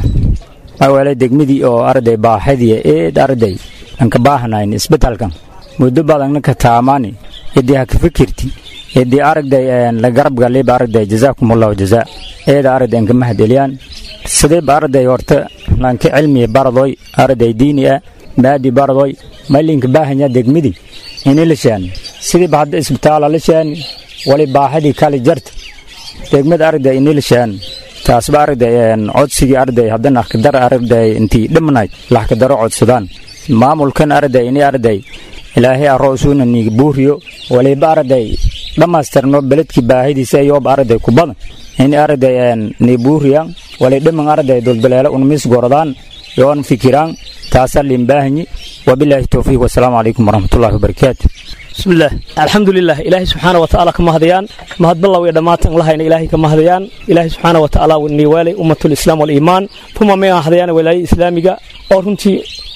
awale degmadii oo arday baaxadiya eed arday anka baahanayn isbetalkan muddo badangna ka taamaani yadii ha ka fikirti yadii aragday la garab galiba aragday jazaakumullahu jazaa eeda arday anka mahadelyaan sidayba arday horta lanka cilmiya baradoy arday diini ah maadi baradoy malinka baahanya degmidii ini la shaani sidiiba hadda isbitaala la shaani wali baahadii kale jarta degmada arday ini la shaani taasba arday codsigii arday haddana akdar arday intii dhimnayd laxkadaro codsadaan maamulkan arday ini arday ilaahay aroosuuna niga buuriyo waliba arday dhammaystirno beledkii baahidiisa ayooba arday ku badan ini arday ni buuriyan wali dhiman arday duldaleelo unmis gorodaan yoon fikiraan taasaa limbaahanyi wabilaahi towfiiq wasalaamu calaykum waraxmatullahi wabarakaatu bismillaah alxamdulilah ilaahay subxaana wa tacaala ka mahadayaan mahadballaw iyo dhammaatan lahayna ilaahay ka mahadayaan ilaahay subxaana wa tacaala niwaalay ummatul islaam waliimaan tuma may ahadayaan walaayada islaamiga oo runtii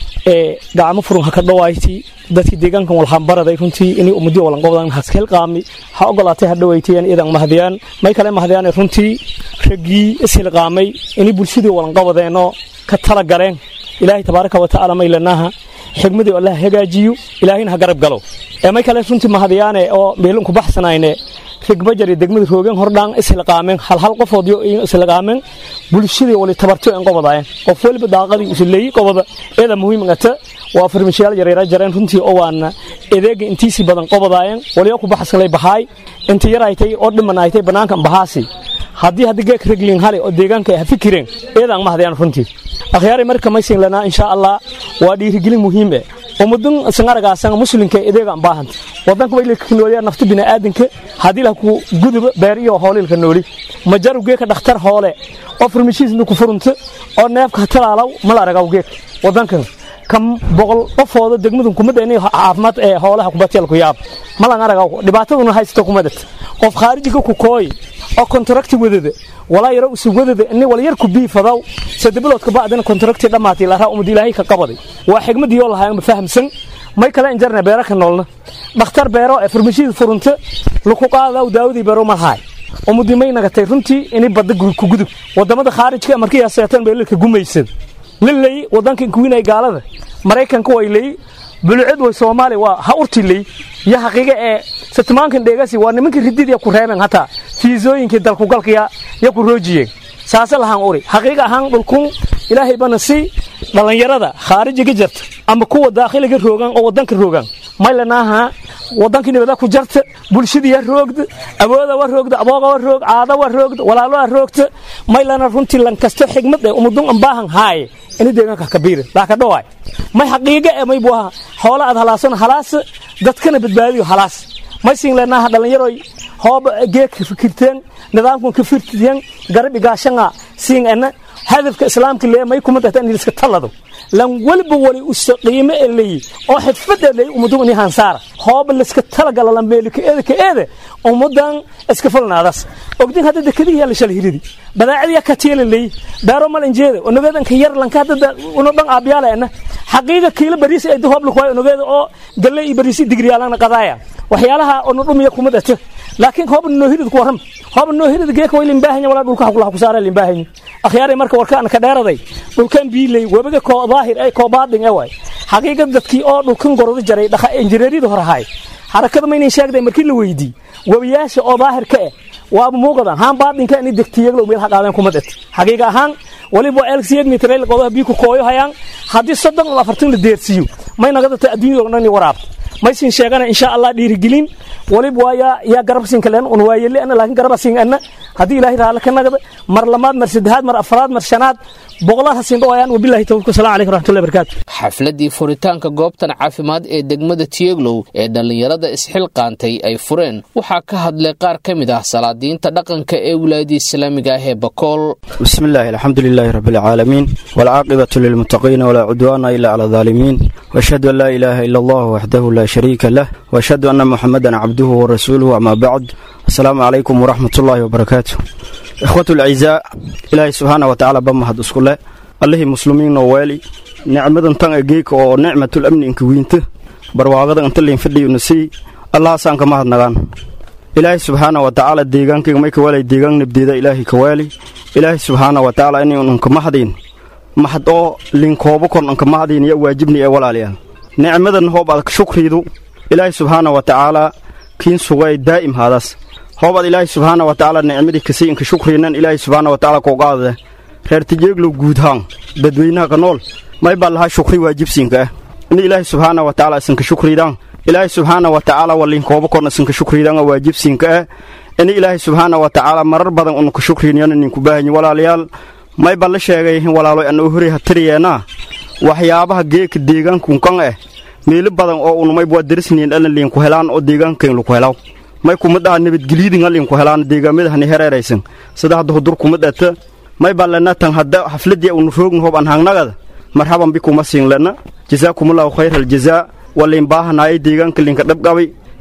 ee gacmo furun ha ka dhawayti dadkii deegaankan walhambaraday runtii inay ummadii walanqobdan haskelqaami ha ogolaatay ha dhawayti iyadan mahadayaan may kale mahadayaan runtii raggii ishilqaamay inay bulshadii walanqabadeenoo ka tala galeen ilaahay tabaaraka wa tacaala maylanaaha xigmadii allah hagaajiyo ilaahayna ha garab galo ee may kale runtii mahadayaane oo meelunku baxsanayne rigbajar iyo degmada roogen hordhaan ishilqaameen halhal qofoodyo ishilqaameen bulshadii wali tabarto en qobadaayeen qof waliba daaqadii usileeyey qobada eeda muhiimngata waa farmashiyaal yareera jareen runtii oo waana edeega intiisii badan qobadaayeen waliyo ku baxsanlay bahaay inta yaraytay oo dhimanaaytay bannaankan bahaasi haddii haddi geek reglin hale oo deegaanka ay ha fikireen eedaan mahadayaan runtii akhyaaray marka maysin lanaa insha allah waa dhiirigelin muhiim eh ummadun sangaragaasan muslimka edeegaan baahanta wadanka waylka nooliya nafta bini'aadanka haddii lah ku guduba beer iyo hoolilka nooli majaru geeka dhakhtar hoole oo farmashiisna ku furunta oo neefka talaalaw mala aragaw geek wadankan kam boqol qofooda degmadun kumada inay caafimaad ee hoolaha kubateel ku yaab malan aragaw dhibaataduna haysta kumadat qof khaarijiga ku kooy oo kontrakti wadada walaa yaro usu wadada ini wal yar ku biifadaw sadabiloodka bacdina kontrakti dhammaatay laraa umad ilaahay ka qabaday waa xigmadii oo lahayan fahamsan may kale injarna beera ka noolna dhakhtar beero ee farmashiida furunta laku qaadaw daawadii beero malhaay ummadii may nagatay runtii inay badda ku gudub wadamada khaarijka markii seetan beelalka gumaysad lilay wadanka kuwinay gaalada maraykanka way lay bulucid way soomaali waa ha urti lay iyo xaqiiqa ee satmaankan dheegasi waa nimanka rididya ku reebeen hataa fiisooyinkii dalkugalkaya ya ku roojiyeen saase lahaan uri xaqiiqa ahaan dhulkun ilaahay bana si dhallinyarada khaarijiga jarta ama kuwa daakhiliga roogan oo wadanka roogan maylanaaha wadankii nibada ku jarta bulshadii ha roogda awooda wa roogda abooga wa roog caada wa roogda walaalo ha roogta maylana runtii lankasto xigmad ee umadun ambaahan haaye ini deegaanka kabiira daa ka dhawaay may xaqiiqa ee may buaha xoola aad halaasan halaas dadkana badbaadiyo halaas may siin leenaaha dhallinyaroy hooba geek fikirteen nidaamkan ka firtiyen garab igaashanga siin ena hadafka islaamka lee may kuma dahta in iska talado lan waliba wali usa qiime ee leeyi oo xidfada leeyi ummadun ini hansaara hooba liska talagala la meeli ka eeda ka eeda ummadan iska falnaadas ogdin hadda dekadihi yaa la shal hiridi badaacadiya ka tiila leeyi beero mal injeeda onogeedan ka yar lanka hadda uno dhan aabiyaala ena xaqiiqa kiila bariis ay hoob lakuwaay onogeeda oo galle iyo bariisi digriyaalana qadaaya waxyaalaha ono dhumiya kuma dhata laakiin hooba noo hirid ku waram hooba noo hirid geeka way limbaahanya walaa dhulka hakulaha ku saara limbaahanya akhyaaray marka warkaan ka dheeraday dhulkan biilay webiga koo daahir ay koo baadin ee waay xaqiiqa dadkii oo dhulkan gorada jaray dhaqa injineeriyada hore ahaay xarakada maynan sheegday markii la weydii webiyaasha oo daahir ka eh waaba muuqadan haan baadinka inay degtiyaglo meel ha qaadeen kuma dhat xaqiiqa ahaan waliba elgsiyad mitrayl qodaha bii ku kooyo hayaan haddii soddon ama afartan la deersiiyo may nagadata adduunyada dhan waraabta maysin sheegana insha allah dhiirigelin waliba waaya yaa garab siin kaleen un waayele ana laakiin garaba siin ana haddii ilaahay raale ka nagada mar lamaad mar saddexaad mar afraad mar shanaad boqolaad ha siin dhawayaan wabillahi tawfiiq assalamu calaykum raxmatullahi barakaatu xafladii furitaanka goobtan caafimaad ee degmada tiyeglow ee dhallinyarada isxilqaantay ay fureen waxaa ka hadlay qaar ka mid ah salaadiinta dhaqanka ee wilaayadii islaamiga ah ee bakool بسم الله الحمد لله رب العالمين والعاقبة للمتقين ولا عدوان إلا على الظالمين وأشهد أن لا إله إلا الله وحده لا شريك له وأشهد أن محمدا عبده ورسوله أما بعد السلام عليكم ورحمة الله وبركاته إخوة الأعزاء إلهي سبحانه وتعالى بمهد أسكله الله مسلمين ووالي نعمة تن أجيك ونعمة الأمن إنك وينته برواقة أنت اللي فدي ونسي الله سانك مهد نغان ilaahay subxaana wa tacaala deegaankayga may ka waalay deegaan nabdeeda ilaahay ka waali ilaahay subxaana wa tacaala inaynu ka mahdayn mahad oo linkoobo kon anka mahdayn iyo waajibni ee walaalayaal nicmadan hoob aad shukriidu ilaahay subxaana wa tacaala kiin sugay daa'im haadaas hoob aad ilaahay subxaana wa tacaala nicmadii kasii inka shukriinan ilaahay subxaana wa tacaala koogaadade reer tijeeglow guudhaan dadweynaha ka nool may baa lahaa shukri waajibsiinka ah in ilaahay subxaana wa tacaala isinka shukriidaan ilaahay subxaana wa tacaala walinkooba korna isinka shukriidaan oo waajibsiinka ah in ilaahay subxaana wa tacaala marar badan unka shukriinyan ninku baahanyi walaalayaal may baa la sheegay walaalo an u hori hatiriyeenaa waxyaabaha geeka deegaankunkan ah meelo badan oo unumay waa darisniin dhalan liinku helaan oo deegaankayn laku helaw may kuma dhaha nabadgelyadinga liinku helaan deegaamidahani hereeraysan sida hadda hudur kuma dhata may baa lena tan hadda xafladii unu roogna hoob an hangnagada marhaban bikuma siin lena jasaakumullahu khayra aljazaa waliin baahanaayay deegaanka linka dhabqabay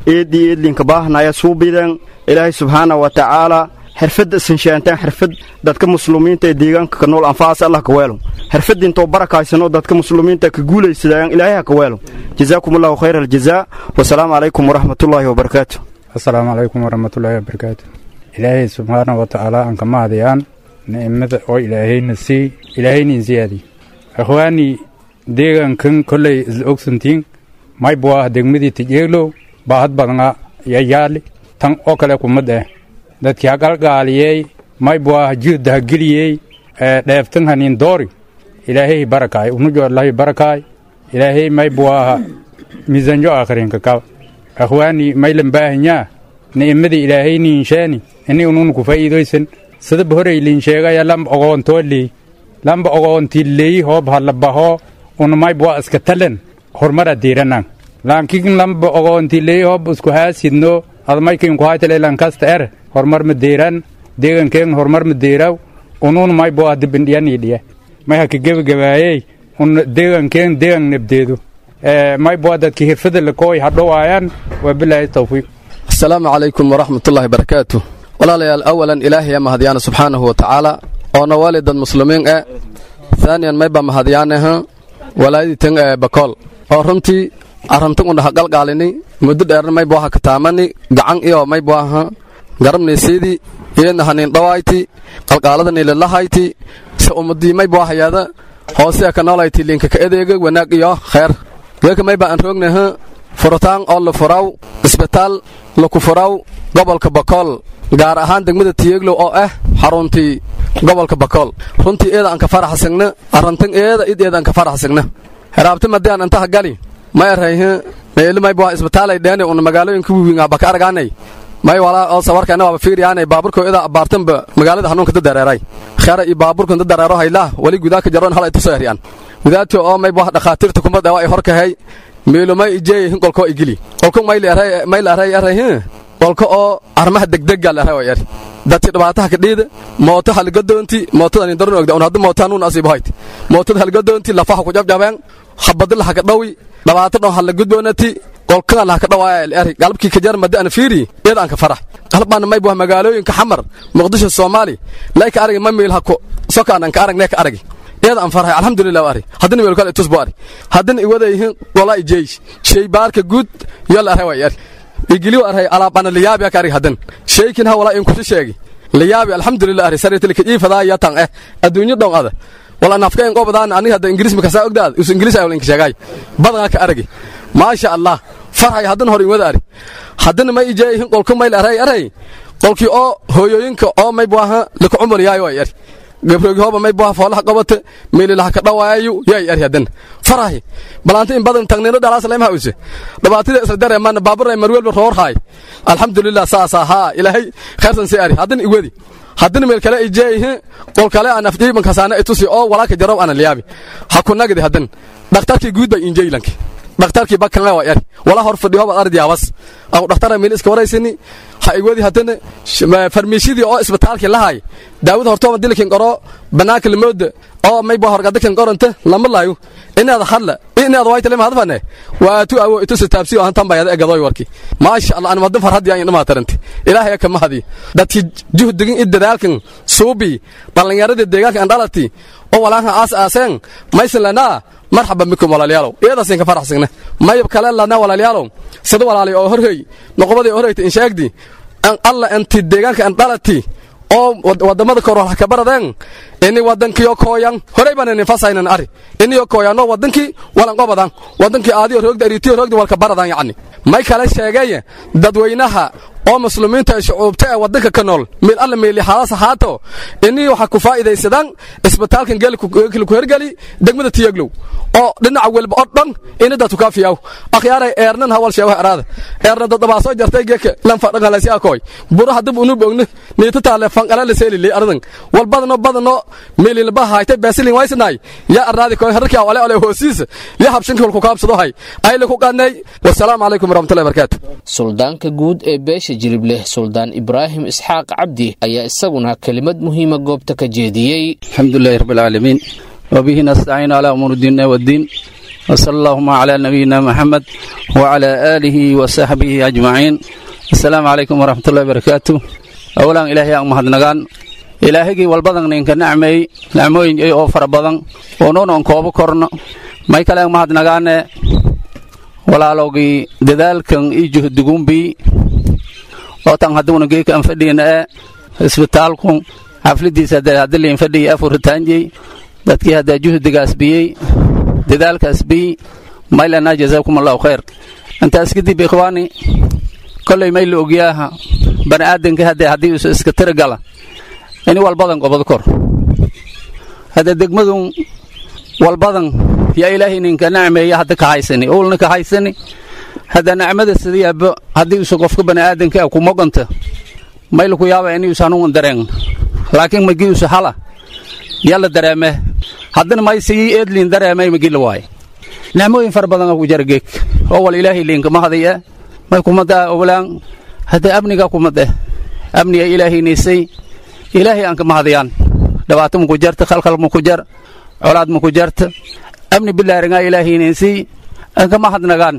eeddii eedlinka baahnaya suubiden ilaahay subxaana wa tacaala xirfadda isinshaantaan xirfad dadka muslimiinta ee deegaanka ka nool anfaas allah ka weelo xirfadda intoo barakaysano dadka muslimiinta ka guulaysadayaan ilaahay ha ka weelo jazaakum allahu khayra aljazaa wasalaamu calaykum waraxmatullaahi wabarakaatu asalaamu calaykum waraxmatullaahi wabarakaatu ilaahay subxaana wa tacaala aan ka mahadayaan ni'imada oo ilaahayna sii ilaahayna insiyaadi akhwaanii deegaankan kollay isla ogsantiin may buu ah degmadii tijeeglow baahad badnaa yayaali tan oo kale kumad ah dadkii ha galgaaliyey may buu ah juhda ha geliyey dheeftan hanin doori ilaahay barakaay unujoodlahay barakaay ilaahay may buu ah miisanjo akhrinka kab akhwaanii maylan baahanyaa ni'imadii ilaahay niinshaani ini unun ku faa'iidoysan sadab horey liinsheegaya lamba ogoontoo leey lamba ogoontii leeyi hoob halabaho unumay bua iska talen hormara diiranan laakiin lamba ogoontii leeyi hoob isku haasidno admaykin ku haytale lankasta er hormar ma deeran deegankeen hormar ma deeraw unun may bua dibindhiyanii dhiye may haka gebagabaayey un deegankeen deegan nebdeedu may bua dadki hirfada lakooy hadhowaayaan waa bilaahi tawfiiq asalaamu calaykum waraxmatullaahi barakaatu walaalayaal awalan ilaahay mahadyaana subxaanahu wa tacaala oona waalidad muslimiin e haaniyan mayba mahadyaanaha walaayaditan ee bakool oo runtii arrantan undhaha qalqaalini muddo dheerna maybu aha kataamani gacan iyo maybu aha garabnaysiidii iyadna hanin dhawayti qalqaaladani lilahayti se ummadii maybu ahayada hoosea ka noolayti linka ka edeega wanaag iyo kheer geeka mayba aan roognaha furitaan oo la furaw isbitaal laku furaw gobolka bakool gaar ahaan degmada tiyeglow oo ah xaruntii gobolka bakool runtii eeda aan ka faraxsigna arrantan eeda id eeda aan ka faraxsigna heraabti madian antaha gali may arayhe meeli may bua isbitaalay dheene una magaalooyinka wiwiinga baka aragaanay may walaa oo sawarkayna waaba fiiriyaanay baaburko ida abaartanba magaalada hanuunka dadareeray khera iyo baaburkan dadareero haylah wali gudaa ka jaroon hala itusoo eryaan gudaadto oo may bua dhakhaatiirta kumad ewa ay horkahay meelomay ijeey hin qolkoo igili qolko mayl aray aray qolka oo armaha degdegga la aray yar dadki dhibaataha ka dhiida mooto halgadoonti mootada daran ogda un hadda mootaa nuun asiibo hayt mootada halgadoonti lafaha ku jabjabeen habadi laha ka dhawi dhibaato dhon hala gudboonati qolkaa laha ka dhawaaya eri galabkii ka jar madi ana fiiri iyada aan ka farax qalbaan may buha magaalooyinka xamar muqdisho soomaali layka aragi ma meel hako sokaan aan ka aragnee ka aragi iyada aan farhay alxamdulilah ari haddina meel kale itusbo ari haddina iwadayhin golaa ijeesh shay baarka guud yola aray way ari igiliw arhay alaabana liyaabi aka argi haddan shaykin ha walaa in kusi sheegi liyaabi alxamdulilah ari saritilka iifadaa yatan eh adduunyo dhon ada wala nafkayn qobadaan aniga hadda ingiriis makasaa ogdaad us ingiriis ay walinka sheegay badanaa ka aragi maasha allah farhay haddana hor inwada ari haddana may ijeeyihin qolku mayl aray aray qolkii oo hooyooyinka oo may buaha laka cumar yaayo ay ari gabroogi hooba may buaha foolaha qabata meelilaha ka dhawaayayu yaay ari haddana farahi balaanta in badan tagnino dhalaas lema hawse dhibaatida isla dareemaan baaburay marwelba roor haay alxamdulilah saasa haa ilaahay khayrsan si ari haddana iwadi haddana meel kale ijeeyihi qol kale aan afjiibankasaana itusi oo walaaka jarob ana liyaabi ha ku nagdi haddan dhakhtarkii guud bay injeylanki dhakhtarkii bakanle waa eri wala hor fadhiyo bad ardi abas aan dhakhtara meel iska waraysani ha igwadi haddana farmiishidii oo isbitaalkii lahay daawada hortooma dilkin qoro banaanka lamooda oo mayba horgadakan qoranta lama laayo inaad hadla inaad wayta lema hadfane waatu awo itusi taabsi oo hantan bayada egadoy warki maasha allah an madan farhadi aan inama taranti ilaahay ka mahadi dadki juhdigin id dadaalkan suubi dhalinyaradii deegaanka aan dhalati oo walaaha aas aaseen maysan lanaa marxaban bikum walaalayaalow iyadaasin ka faraxsigna mayab kale lana walaalayaalow sida walaalay oo horhey noqobadii horheyta in sheegdi an alla anti deegaanka an dhalati oo wadamada kor wax ka baradeen ini wadankiyo kooyan horey baan inin fasaynan ari iniyo kooyano wadankii walan qobadan wadankii aadiyo roogda aritiyo roogda walka baradan yacni may kale sheegay dadweynaha oo muslimiinta shucuubta ee wadanka ka nool meel alla meeli xaalas ahaato inii waxa ku faa'iidaysadaan isbitaalkan geelku hergeli degmada tiyaglow oo dhinaca welba oo dhan ini dadku ka fiyaw akhyaaray eernan hawal sheewaha araada eernan dadabaa soo jartay geeka lan fadhan halasi akoy buraha dib unu bogna niita taale fanqala la seelilay aradan wal badano badano meeli laba haytay basilin waysnay ya araadi koy harka wale wale hoosiisa ya habshinka ku kaabsado hay ay la ku qanay wassalaamu calaykum warahmatullahi wabarakatuh suldaanka guud ee beesha jilibleh suldaan ibraahim isxaaq cabdi ayaa isaguna kelimad muhiima goobta ka jeediyey الحمد لله رب العالمين وبه نستعين على أمور الدين والدين وصلى اللهم على نبينا محمد وعلى آله وصحبه أجمعين السلام عليكم ورحمة الله وبركاته أولا إلهي أن مهدنغان ilaahigii walbadan ninka nacmeey nacmooyin ay oo fara badan oo noon aan koobo korno may kale mahadnagaane walaalowgii dadaalkan iyo juhdigumbii oo tan hadduuna geeka aan fadhiina ee isbitaalku xafladiisa hadee hadiliin fadhiya afuritaanjey dadkii haddaa juhdigaas biyey dadaalkaas biy maylana jazaakum allahu khayr intaas kadib ikhwaani kolley may la ogyaaha bani aadanka haddee haddii isu iska tirigala ini walbadan qobod kor hadda degmadun walbadan yaa ilaahay ninka nacmeeya hadda ka haysani owlna ka haysani hadda nacmada sidiyaaba haddii isu qofka bani'aadanka ah kumoganta mayla ku yaaba ini usanuun dareen laakiin magii usu hala yalla dareeme haddana may sii eedliin dareemay magi la waaye nacmooyin fara badan ku jara geeg oo wal ilaahay liinka mahadaya may kumada owlaan hadda amniga kumade amniga ilaahay niisay ilaahay aan ka mahadayaan dhibaato maku jarta khalkhal maku jar colaad maku jarta amni bilaaringaa ilaahaynaysii aan ka mahadnagaan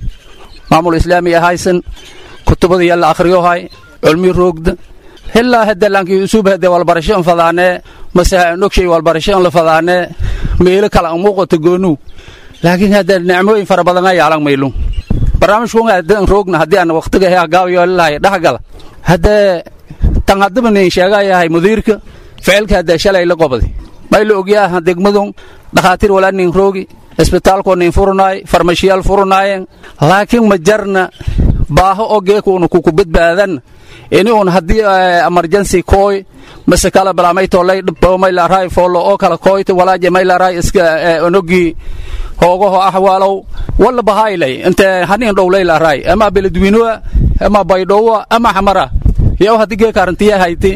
maamul islaami ahaysan kutubada yalla akhriyohay culmi roogda hilaa hadda laankii usub hadde walbarasho an fadaanee mase nogshay walbarasho an la fadaanee meelo kale an muuqato goonuu laakiin hadda nicmooyin fara badan ay alang maylu barnaamijku hadan roogna haddii aan waqtiga hee gaabiyoolahay dhexgala haddee tan haddaba nin sheegayahay mudiirka ficilka haddee shalay la qobday may la ogyaaha degmadun dhakhaatiir walaa nin roogi isbitaalkoo nin furnaay farmashiyaal furnaayeen laakiin ma jarna baaho oo geekuuna kuku badbaadan ini un haddii emergency kooy mase kala balaamaytolay dhibbo maylaaraay foollo oo kala kooyta walaaje maylaaraay iska onogii hoogaho ahwaalow walla bahaylay inte hanin dhowlaylaaraay ama beledwinoa ama baydhowa ama xamara yow haddi geeka arrintiya hayti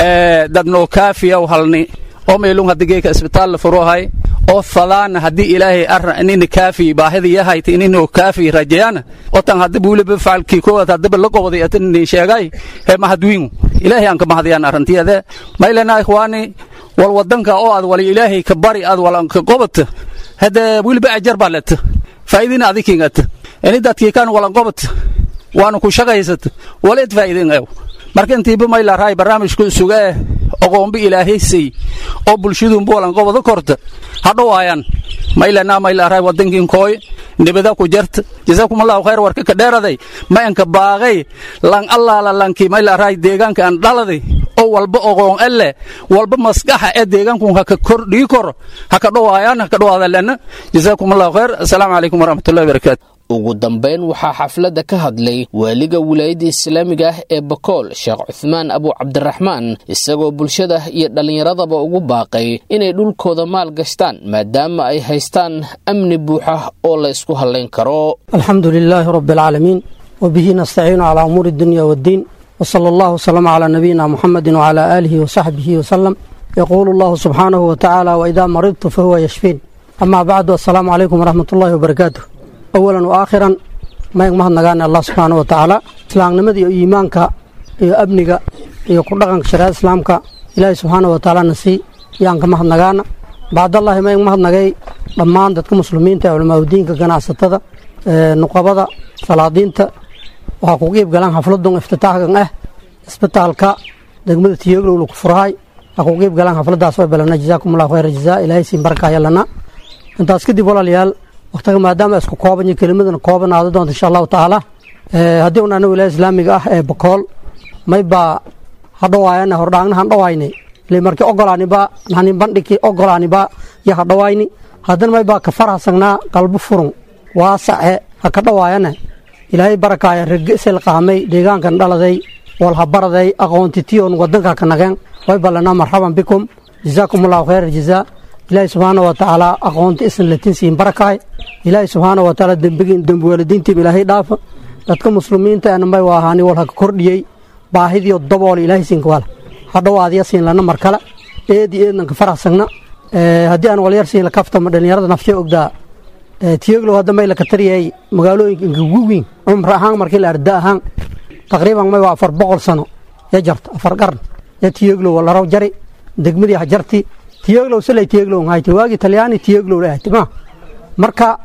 dadnoo kaafiyaw halni oo meelung haddi geeka isbitaal la furohay oo fadaana haddii ilaahay arra inina kaafi baahida yahayti inino kaafi rajayana oo tan haddiba weliba facalkii koowaad haddiba la qobday atinin sheegay hee mahadwiingu ilaahay aan ka mahadayaan arrintiyade maylana ikhwaani wal wadanka oo aad wali ilaahay ka bari aad walanka qobata hadde weliba ajar baa leta faa'iidina adikingata ini dadkii kan walan qobata waana ku shaqaysata waleed faa'iidin ew marka intiiba maylaaraay barnaamijku sugee oqoombi ilaahaysay oo bulshadunba walanqobada korta hadhowaayaan maylana maylaaraay wadankin kooy nibada ku jarta jazaakumallahu khayr warka ka dheeraday mayanka baaqay lan allaala lanki maylaaraay deegaanka aan dhaladay oo walba oqoon elle walba maskaxa ee deegaankun haka kordhii koro haka dhowaayaan haka dhowaada lena jazaakumallahu khayr assalaamu calaykum waraxmatullahi wabarakaatu ugu dambayn waxaa xafladda ka hadlay waaliga wilaayadda islaamiga ah ee bakool sheekh cuhmaan abu cabdiraxmaan isagoo bulshada iyo dhallinyaradaba ugu baaqay inay dhulkooda maal gashtaan maadaama ay haystaan amni buuxa oo la ysku hallayn karo alxamdu lilaahi rabi alcaalamiin wabihi nastaciinu calaa umuuri dunya waddiin wsala allahu wslama calaa nabiyina muxamedi wcalaa aalihi wasaxbihi wasalam yaquulu allahu subxaanahu watacaala waidaa maridtu fahuwa yashfiin amaa bacdu assalaamu calaykum waraxmat ullahi wabarakaatu awalan wa aakhiran mayg mahadnagaane allah subxaana wa tacaala islaamnimada iyo iimaanka iyo amniga iyo ku dhaqanka shariicada islaamka ilaahay subxaana wa tacaala nasii yaan ka mahadnagaana bacdallahi mayg mahadnagay dhammaan dadka muslimiinta ee culamaauddiinka ganacsatada nuqabada salaadiinta waxaa ku qiib galaan xafladun iftitaaxkan ah isbitaalka degmada tiyoglow laku furahay waxaa ku qiib galaan xafladaas way balana jazaakum allahu khayra jazaa ilaahay siin barakaya lana intaas kadib walaalayaal wakhtiga maadaama isku kooban iyo kelimadana kooban aada doonta insha allahu tacaala haddii un ana wilaaya islaamiga ah ee bakool may baa hadhowaayana hordhaagna handhowaayne ile markii ogolaaniba nanin bandhigi ogolaaniba iyo hadhowaayni haddana may baa ka farhasagnaa qalbo furun waasace ha ka dhowaayana ilaahay barakaaya regesel qaamay deegaankan dhaladay walhabaraday aqoontitiyon wadanka ka nageen way ballanaa marxaban bikum jazaakum allahu khayra jazaa ilaahay subxaana wa tacaala aqoonta isan latin siin barakaay ilaahay subxaana wa tacaala dembigin dembiwaalidiintiiba ilaahay dhaafa dadka muslimiinta ana may waahaani wal haka kordhiyey baahidiyo dabool ilaahay siinka wala hadhowaadiya siin lana mar kale eedi eednanka faraxsagna haddii aan walyar siin la kaftama dhallinyarada naftiya ogdaa tiyoglow hadda may laka tariyay magaalooyinka inkagugiin cumr ahaan markii la arda ahaan taqriiban may waa afar boqol sano ya jarta afar qarn ya tiyoglow laraw jari degmadii hajarti tiyoglow salay tiyoglow hayte waagi talyaani tiyoglow la ahti ma marka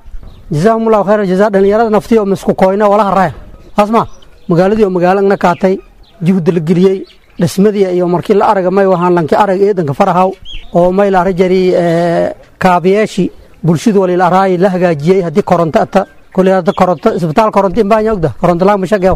jazaahumullahu khayra jazaa dhallinyarada naftii oo misku koyna walaha raya asma magaaladii oo magaalana kaatay juhda la geliyey dhismadii iyo markii la araga may wahaan lanki arag eedanka farahaw oo may la rajari kaabiyeeshi bulshadu walil araayi la hagaajiyey haddii koronto ata kulli hadda koronto isbitaal koronto inbaanya ogda koronto laag mashageew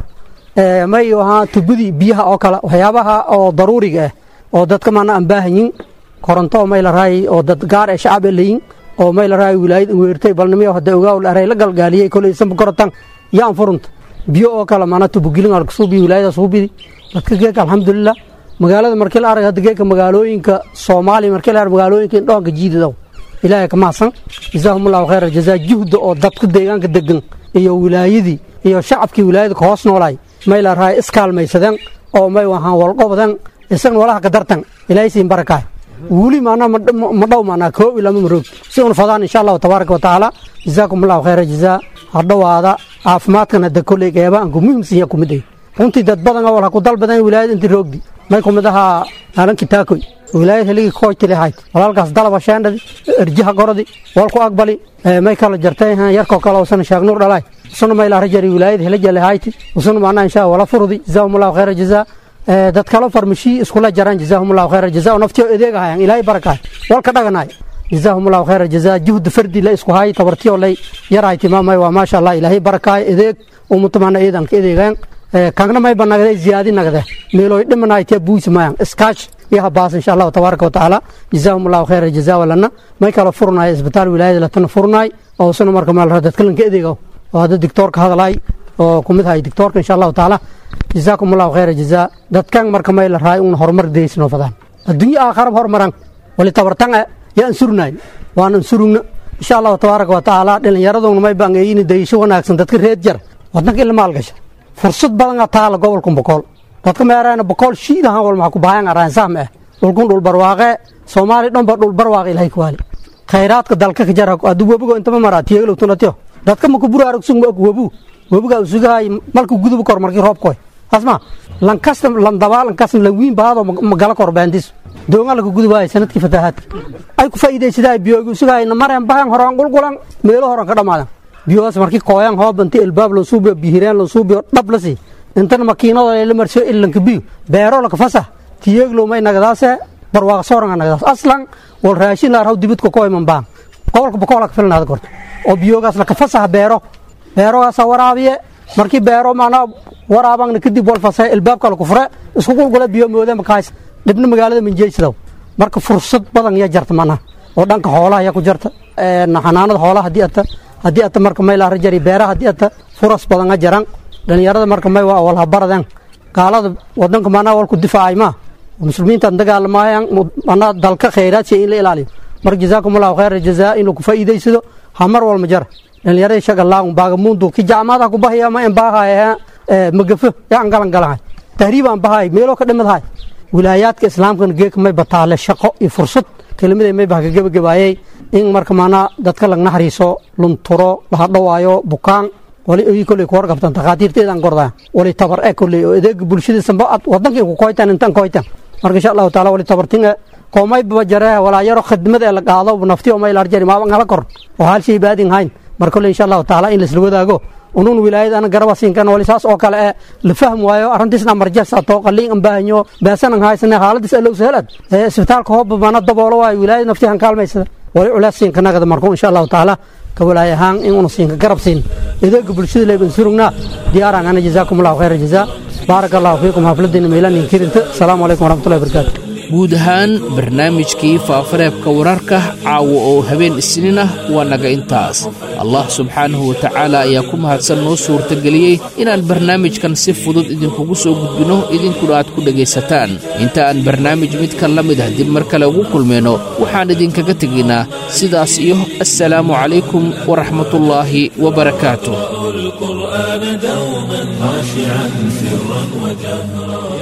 may wahaan tubadii biyaha oo kale waxyaabaha oo daruuriga ah oo dadka maana aan baahanyin koronto oo may la raayi oo dad gaar ee shacab layin oo may la raayi wilaayad weertay balnimiyo hadda ogaaw la aray la galgaaliyey kulli isanba korontan yaan furunta biyo oo kale maana tubugilin alkasuubi wilaayada suubidi dadka geeka alxamdulilah magaalada markii la arag hadda geeka magaalooyinka soomaaliya markii la arag magaalooyinka indhoonka jiidadow ilaahay ka mahadsan jazaahumullahu khayra jazaa juhda oo dadka deegaanka degan iyo wilaayadii iyo shacabkii wilaayada ka hoos noolaay may la rahay iskaalmaysadeen oo may wahaan walqobdan isagna walaha ka dartan ilaahay siin barakaay weli maanaa ma dhow maanaa koob ilama maroog si una fadaan insha allahu tabaaraka wa tacaala jazaakumullahu khayra jazaa hadhowaada caafimaadkan hadda kolley qeybaanku muhiimsan yaa kumid ay runtii dad badan oo wal ha ku dalbadan wilaayad intii roogdi may kumid ahaa aalanki taakoy wilaayad heligii koojtili ahayd walaalkaas dalaba sheendhadi erjaha gorodi walku aqbali may kala jartay yarkoo kale usana shaagnuur dhalaay usuna may laara jari wilaayad helajale hayti usuna macnaa insha wala furdi jazaahumullahu khayra jazaa dad kalo farmashii iskula jaraan jazaahumullahu khayra jazaa oo naftiyo edeeg ahayan ilaahay barakaay walka dhaganaay jazaahumullahu khayra jazaa juhda fardi la isku haay tabartiyo lay yarahay timaamay waa maasha allah ilaahay barakaay edeeg umutamana eedanka edeegaan kangna may banagde ziyaadi nagde meeloy dhimanaytee buusi mayan iskaash iyo habaas insha allahu tabaaraka wa tacaala jazaahumullahu khayra jazaa walana may kala furnaay isbitaal wilaayada latana furnaay oo usuna marka meel dadkalanka edeego oo hadda dictoorka hadalaay oo kumid hay dictoorka insha allahu tacaala jazaakumullahu khayra jazaa dadkan marka may la raay una horumar deysnoo fadaan adduunyo aakharab horumaran wali tabartan yaan surnaay waanan surugna insha allahu tabaaraka wa tacaala dhallinyaraduna may bangeeyini dayisho wanaagsan dadka reed jar wadanka ila maalgasha fursad badan a taala gobolkan bokool dadka meerayna bokool shiid ahaan wal maxaa ku bahayan araan sahm ah dhulkun dhul barwaaqe soomaali dhan ba dhul barwaaqe ilahay ku waali khayraadka dalka ka jara hadduu webigo intama maraa tiyeeglow tunatiyo dadka maku buraarug sug ma og webu webiga usugahay malku gudubu kor markii roob koy asma lankasta landabaa lankasta lanwiin baado magala kor baandis doonga laka gudubaay sanadkii fataahaadka ay ku faa'iidaysadaa biyoogi usugahay namareen bahan horaan qulqulan meelo horan ka dhammaadan biyohaas markii kooyan hoob inti ilbaab loo suubiyo bihireen loo suubiyo dhab la sii intana makiinado la marsiyo ilanka biyo beero laka fasah tiyeeglow may nagadaase barwaaq sooranga nagadaas aslan wal raashin la arhaw dibidka ko iman baan gobolka bokoolaka filnaada korto oo biyoogaas laka fasaha beero beerogaasa waraabiye markii beero maanaa waraabangna kadib wal fasay ilbaabka laku fure isku qulqula biyo moode makaas dhibna magaalada minjeysadaw marka fursad badan ya jarta manaha oo dhanka xoolaha ya ku jarta xanaanada xoolaha haddii ata haddii ata marka may laara jari beeraha haddii ata furas badan a jaran dhallinyarada marka may waa walhabaradan gaalada wadanka maanaa walku difaacay maa muslimiintaan dagaalamaayaan manaa dalka khayraadsiya in la ilaaliyo marka jazaakumullahu khayra jazaa inuu ku faa'iidaysado hamar walma jara dhallinyaradii shagalaang baagamuundu ki jacmaadaha ku bahaya ma embaahay magafo yaan galan galahay tahriibaan bahay meeloo ka dhimadahay wilaayaadka islaamkana geeka may bataale shaqo iyo fursad kelmaday may bah ka gebagabaayey in marka maanaa dadka lag naxariiso lunturo lahadhawaayo bukaan wali oyi kolley ku warqabtan takhaatiirteedaan gordaa wali tabar e kolley oo adeega bulshadiisanba wadankii ku koytan intan koytan marka insha allahu taala wali tabartin koomay baba jaree walaa yaro khidmada ee la qaado nafti oo may larjari maaban hala kor oo hal shay baadin hayn mar kolley insha allahu taala in laisla wadaago unun wilaayad ana garaba siinkan wali saas oo kale ee la fahm waayo arrintiisna marjasa too qaliin an baahanyo baasanan haysane xaaladis allow sahalad ee isbitaalka hooba mana daboolo waayo wilaayad nafti han kaalmaysada wali culaas siinka nagada marku insha allahu taala ka walaay ahaan in una siinka garab siin adeega bulshada leeban surugnaa diyaaraan ana jazaakum allahu khayra jazaa baaraka allahu fiikum xafladina meelan inkirinta asalaamu calaykum waraxmatullahi wabarakaatu guud ahaan barnaamijkii faafareebka wararka caawa oo habeen isniin ah waa naga intaas allah subxaanahu wa tacaala ayaa ku mahadsan noo suurtageliyey inaan barnaamijkan si fudud idinkugu soo gudbinno idinkuna aad ku dhegaysataan inta aan barnaamij midkan la mid ah dib mar kale ugu kulmayno waxaan idinkaga tegaynaa sidaas iyo assalaamu calaykum waraxmatullaahi wabarakaatuh القرآن دوما خاشعا سرا وجهرا